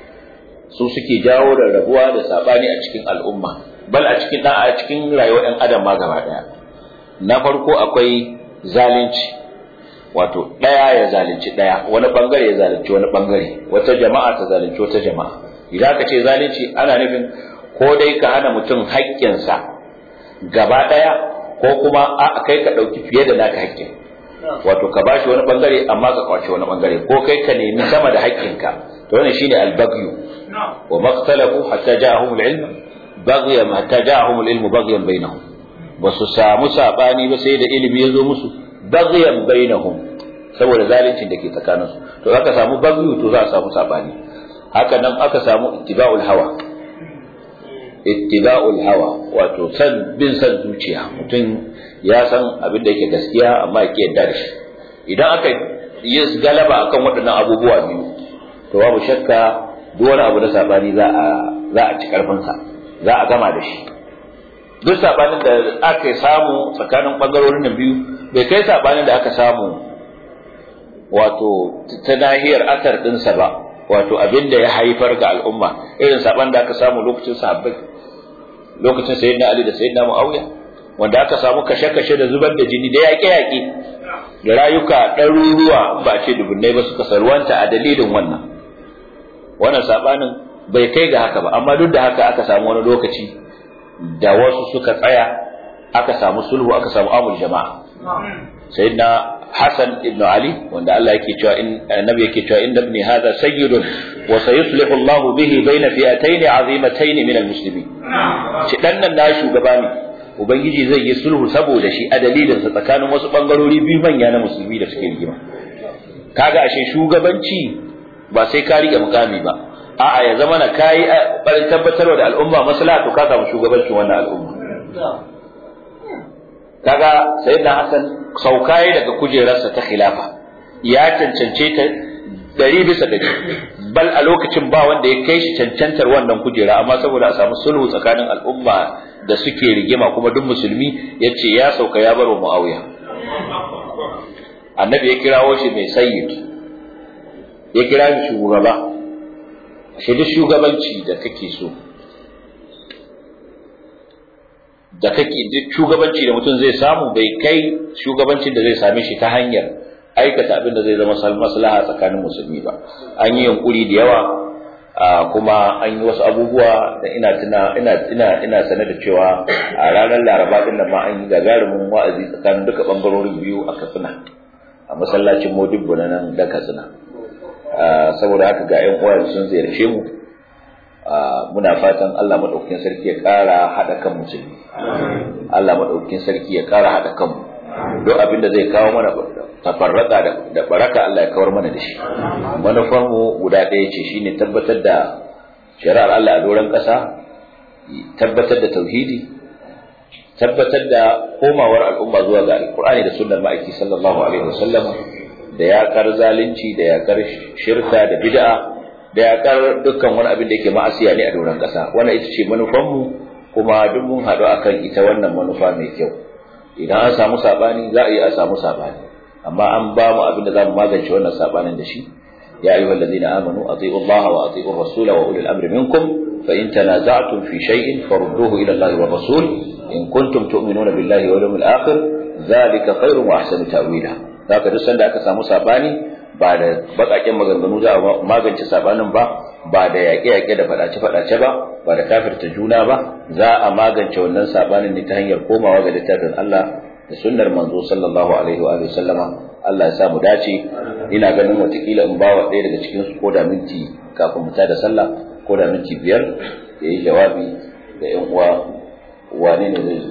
su suke jawo rarrabuwa da sabani a cikin al'umma bal a cikin a cikin rayuwar ɗan adam ma gaba ɗaya na farko akwai zalunci wato ɗaya ya zalunci ɗaya wani bangare ya zalunci wani bangare wata jama'a ta zalunci wata jama'a idan aka ce zalunci ana nufin ko dai ka hana mutum haƙƙinsa gaba ɗaya ko kuma a kai ka ɗauki fiye da naka haƙƙin wato ka bashi wani bangare amma ka kwace wani bangare ko kai ka nemi sama da haƙƙinka to wannan shine albagyu wa maqtalahu hatta ja'ahum al-ilm baghyan hatta ja'ahum al-ilm baghyan bainahum ba su samu sabani ba sai da ilimi ya zo musu baghyan bainahum saboda zaluncin da ke tsakanin su to aka samu bagyu to za a samu sabani haka nan aka samu ittiba'ul hawa ittiba'ul hawa wato san bin san zuciya mutum ya san abin da yake gaskiya amma yake yarda da shi idan aka yi galaba akan waɗannan abubuwa biyu to babu shakka duk wani abu na sabani za a za a ci karfin sa za a gama da shi duk sabanin da aka samu tsakanin bangarorin nan biyu bai kai sabanin da aka samu wato ta nahiyar akar dinsa ba wato abin da ya haifar ga al'umma irin saban da aka samu lokacin sahabbai lokacin sayyidina ali da sayyidina muawiya wanda aka samu kashe-kashe da zubar da jini da yaƙe-yaƙe da rayuka ɗaruruwa ba a ce dubunnai ba suka sarwanta a dalilin wannan wannan sabanin bai kai ga haka ba amma duk da haka aka samu wani lokaci da wasu suka tsaya aka samu sulhu aka samu amul jama'a sayyidina Hassan ibn Ali wanda Allah yake cewa in annabi yake cewa inna ibni hadha sayyidun wa sayuslihu Allah bihi baina fi'atayn azimatayn min almuslimin shi dan nan na shugaba ne ubangiji zai yi sulhu saboda shi a dalilin sa tsakanin wasu bangarori biyu manya na musulmi da suke rigima kaga ashe shugabanci ba sai ka rike mukami ba a'a ya zama na kai barin tabbatarwa da al'umma maslaha to ka samu shugabancin wannan al'umma kaga sayyidina Hassan saukaye daga kujerarsa ta khilafa ya cancance ta dari bisa dari bal a lokacin ba wanda ya kai shi cancantar wannan kujera amma saboda a samu sulhu tsakanin al'umma da suke rigima kuma duk musulmi ya ce ya sauka ya baro muawiya annabi ya kirawo shi mai sayyid ya kira shi shugaba shi duk shugabanci da kake so da kake duk shugabanci da mutum zai samu bai kai shugabancin da zai same shi ta hanyar aikata abin da zai zama maslaha tsakanin musulmi ba an yi yunkuri da yawa kuma an yi wasu abubuwa da ina tuna ina ina ina sane da cewa a ranar laraba din nan ma an yi gagarumin wa'azi tsakanin duka bangarorin biyu a katsina a masallacin modibbo na nan da katsina saboda haka ga yan uwa sun ziyarce mu muna fatan Allah madaukakin sarki ya ƙara haɗa kan musulmi Allah madaukakin sarki ya ƙara haɗa kan mu duk abin da zai kawo mana tafarraka da baraka Allah ya kawar mana da shi manufar mu guda ɗaya ce shine tabbatar da shari'ar Allah a doron ƙasa tabbatar da tauhidi tabbatar da komawar al'umma zuwa ga alkur'ani da sunnar ma'aiki sallallahu alaihi wasallam da yaƙar zalunci da yaƙar shirka da bid'a da yaƙar dukkan wani abin da yake ma'asiya ne a doron ƙasa wannan ita ce manufanmu kuma duk mun haɗu akan ita wannan manufa mai kyau idan an samu saɓani za a yi a samu saɓani amma an ba mu abin da za mu magance wannan saɓanin da shi ya ayyuha allazina amanu ati'u allaha wa ati'u rasula wa ulil amri minkum fa in tanaza'tum fi shay'in farudduhu ila allahi wa rasul in kuntum tu'minuna billahi wal yawmil akhir dhalika khairun wa ahsanu ta'wila zaka duk sanda aka samu saɓani ba da bakaken maganganu za a magance sabanin ba ba da yaƙe-yaƙe da faɗace-faɗace ba ba da kafirta juna ba za a magance wannan sabanin ne ta hanyar komawa ga littafin Allah da sunnar manzo sallallahu alaihi wa sallama Allah ya sa mu dace ina ganin watakila in bawa ɗaya daga cikin su ko da minti kafin mu da sallah ko da minti biyar ya yi jawabi ga ƴan uwa wane ne zai zo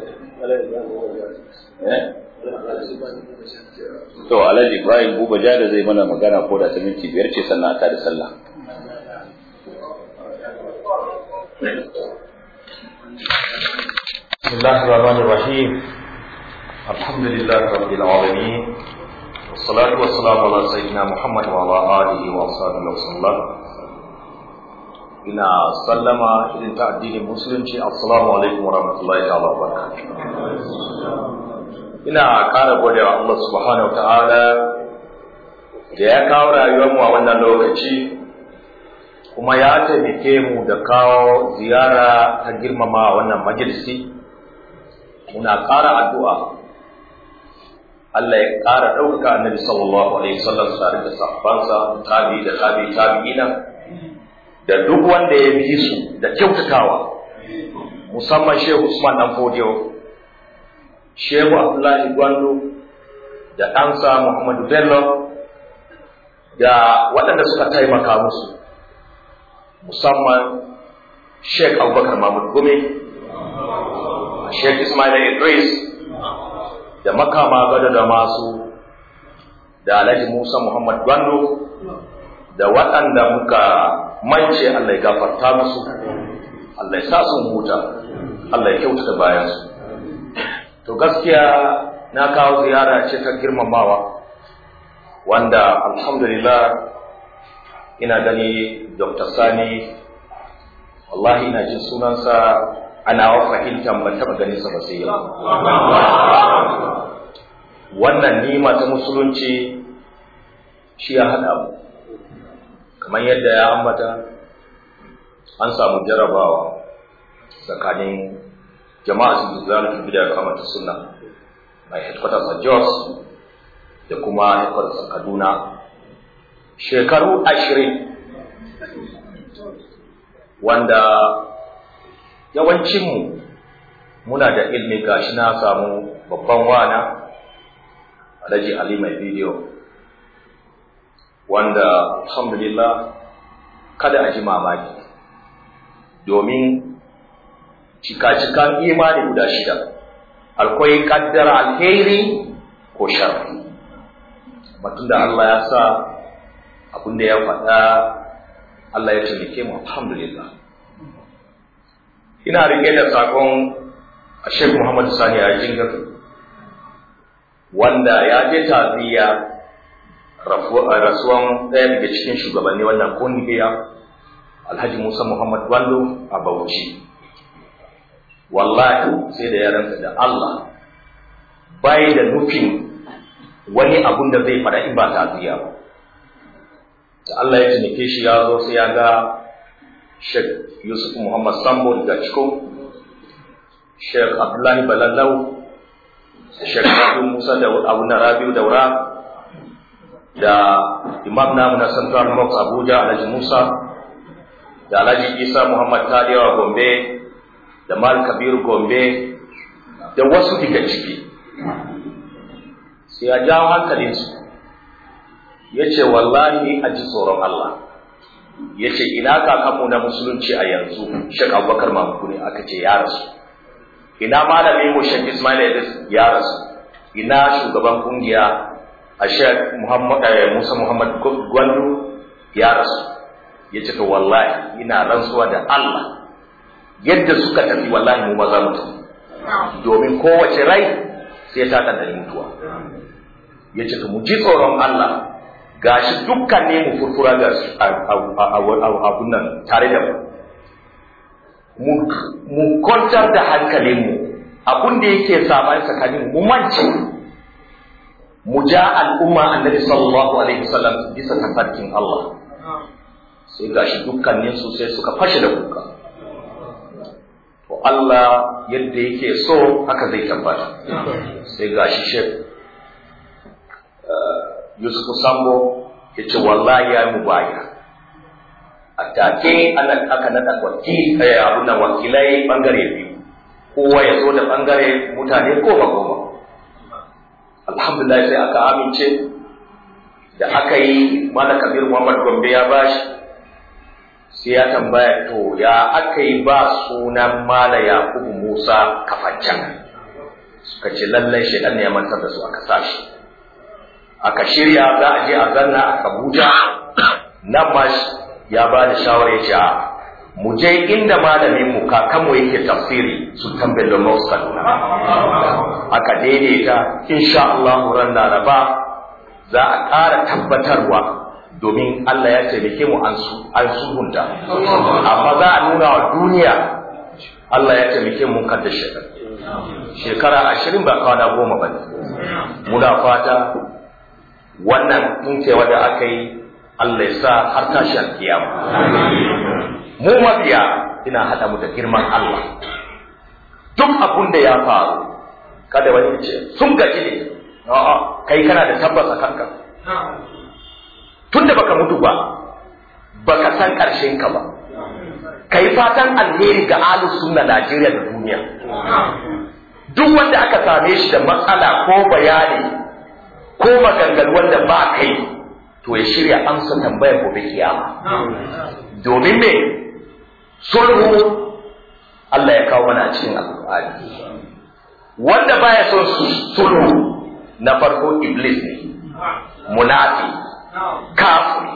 To Alhaji Ibrahim Buba Jada zai mana magana ko da ta minti biyar ce sannan aka da sallah. بسم الله الرحمن الرحيم الحمد لله رب العالمين والصلاة والسلام على سيدنا محمد وعلى آله وأصحابه وسلم ina sallama irin ta addinin musulunci assalamu alaikum wa rahmatullahi ta'ala wa ina ƙara gode wa Allah subhanahu wa ta'ala da ya kawo rayuwar mu a wannan lokaci kuma ya taimake mu da kawo ziyara ta girmama wannan majalisi muna ƙara addu'a Allah ya ƙara ɗaukaka annabi sallallahu alaihi wasallam tare da sahabbansa tabi da tabi tabi'ina da duk wanda ya bi su da kyautatawa musamman Shehu Usman dan Fodiyo Shehu Abdullahi Gwando da ɗansa Muhammadu Bello da waɗanda suka taimaka musu musamman Sheikh Abubakar Mahmud Gome Sheikh Ismail Idris da makama gado da masu da Alhaji Musa Muhammad Gwando da waɗanda muka mance Allah ya gafarta musu Allah ya sa sun huta Allah ya kyautata bayansu to gaskiya na kawo ziyara ce ta girmamawa wanda alhamdulillah ina gani Dr. Sani wallahi ina jin sunansa ana wa fahimtar ban taɓa ganin sa ba sai yau wannan nima ta musulunci shi ya haɗa mu kamar yadda ya ambata an samu jarabawa tsakanin jama'a su zuwa da bida kamar ta sunna mai headquarters a Jos da kuma headquarters a Kaduna shekaru ashirin wanda yawancinmu muna da ilmi gashi na samu babban wana alhaji ali mai bidiyo wanda alhamdulillah kada a ji mamaki domin cika-cikan imani guda shida akwai kaddara alheri ko sharri batun da Allah ya sa abin da ya faɗa Allah ya taimake mu alhamdulillah ina rike da sakon Sheikh Muhammad Sani a jingar wanda ya je taziya rasuwan ɗaya daga cikin shugabanni wannan kungiya Alhaji Musa Muhammad Wallo a Bauchi wallahi sai da ya rantsa da Allah bai da nufin wani abun da zai fara in ba taziya ba da Allah ya tunike shi ya zo sai ya ga Sheikh Yusuf Muhammad Sambo daga Ciko, Sheikh Abdullahi Balalau, Sheikh Abu Musa da Abu Rabiu Daura, da Imam namu na Central Mosque Abuja Alhaji Musa, da Alhaji Isa Muhammad Taliyawa Gombe, da Mal Kabiru Gombe, da wasu daga ciki. Sai ya jawo hankalinsu, ya ce wallahi a ji tsoron Allah. ya ce ina kakanmu na musulunci a yanzu shek abubakar mamuku ne aka ce ya rasu ina malamin mu shek ismail idris ya rasu ina shugaban kungiya a shek musa muhammad gwandu ya rasu ya ce to wallahi ina rantsuwa da allah yadda suka tafi wallahi mu maza mu tafi domin kowace rai sai ta ɗanɗani mutuwa ya ce to mu ji tsoron allah gashi dukkan ne mu furfura ga abun nan tare da mu mu kwantar da hankalinmu abun da yake saman tsakanin mu mance mu ja al'umma annabi sallallahu alaihi wasallam bisa tafarkin Allah sai gashi dukkanin su sai suka fashe da kuka to Allah yadda yake so haka zai tabbata sai gashi shek Yusuf Sambo ya ce wallahi ya mu baya a take aka naɗa wakil abun nan wakilai bangare biyu kowa ya zo da bangare mutane goma goma alhamdulillah sai aka amince da aka yi mana kabir muhammad gombe ya bashi sai ya tambaya to ya aka yi ba sunan mala yakubu musa kafancan suka ce lallai shaidan ne ya mantar da su aka sa shi aka shirya za a je a zanna a Abuja nan ma ya ba da shawara ya ce a mu je inda malamin mu kakanmu yake tafsiri sultan bello maus kaduna aka daidaita insha Allah ran laraba za a ƙara tabbatarwa domin Allah ya taimake mu an sulhunta amma za a nuna wa duniya Allah ya taimake mu kan da shekara shekara ashirin ba kwana goma ba ne muna fata wannan tuntewa da aka yi Allah ya sa har tashi alkiyama mu mabiya ina haɗa mu da girman Allah duk abun da ya faru kada wani ce sun gaji ne a'a kai kana da tabbas a kanka tunda baka mutu ba baka san ƙarshen ka ba kai fatan alheri ga ahlus sunna Najeriya da duniya duk wanda aka same shi da matsala ko bayani ko maganganu wanda ba kai to ya shirya amsa tambayar gobe kiyama domin me sulhu Allah ya kawo mana a cikin alƙur'ani wanda baya son sulhu na farko iblis ne munafi kafiri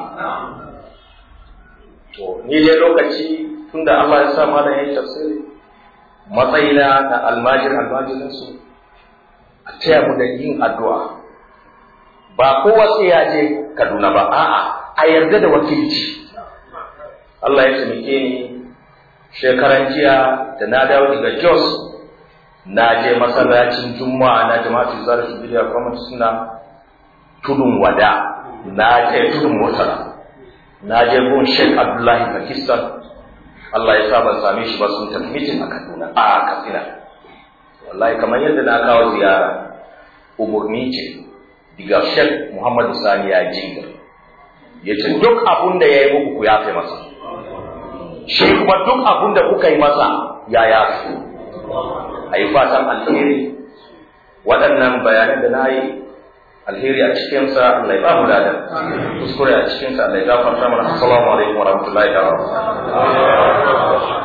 to ni dai lokaci tunda Allah ya sa mana yayin tafsiri matsayina na almajir almajirinsu a taya mu da yin addu'a ba kowa sai ya je Kaduna ba a'a a yarda da wakilci Allah ya taimake ni shekaran jiya da na dawo daga Jos na je masallacin Juma'a na jama'atu zarafi bidiya kuma suna tudun wada na je tudun murtala na je gun Sheikh Abdullahi Pakistan Allah ya sa ban same shi ba sun tafi mitin a Kaduna a Katsina wallahi kamar yadda na kawo ziyara umurni ce diga Sheikh Muhammad Sani ya jinga yace duk abun da yayi muku ku yafe masa shi kuma duk abun da kuka yi masa ya yafe a yi fatan alheri waɗannan bayanan da na yi alheri a cikinsa Allah ya ba mu ladan kuskure a cikinsa Allah ya gafarta mana assalamu alaikum wa rahmatullahi wa barakatuh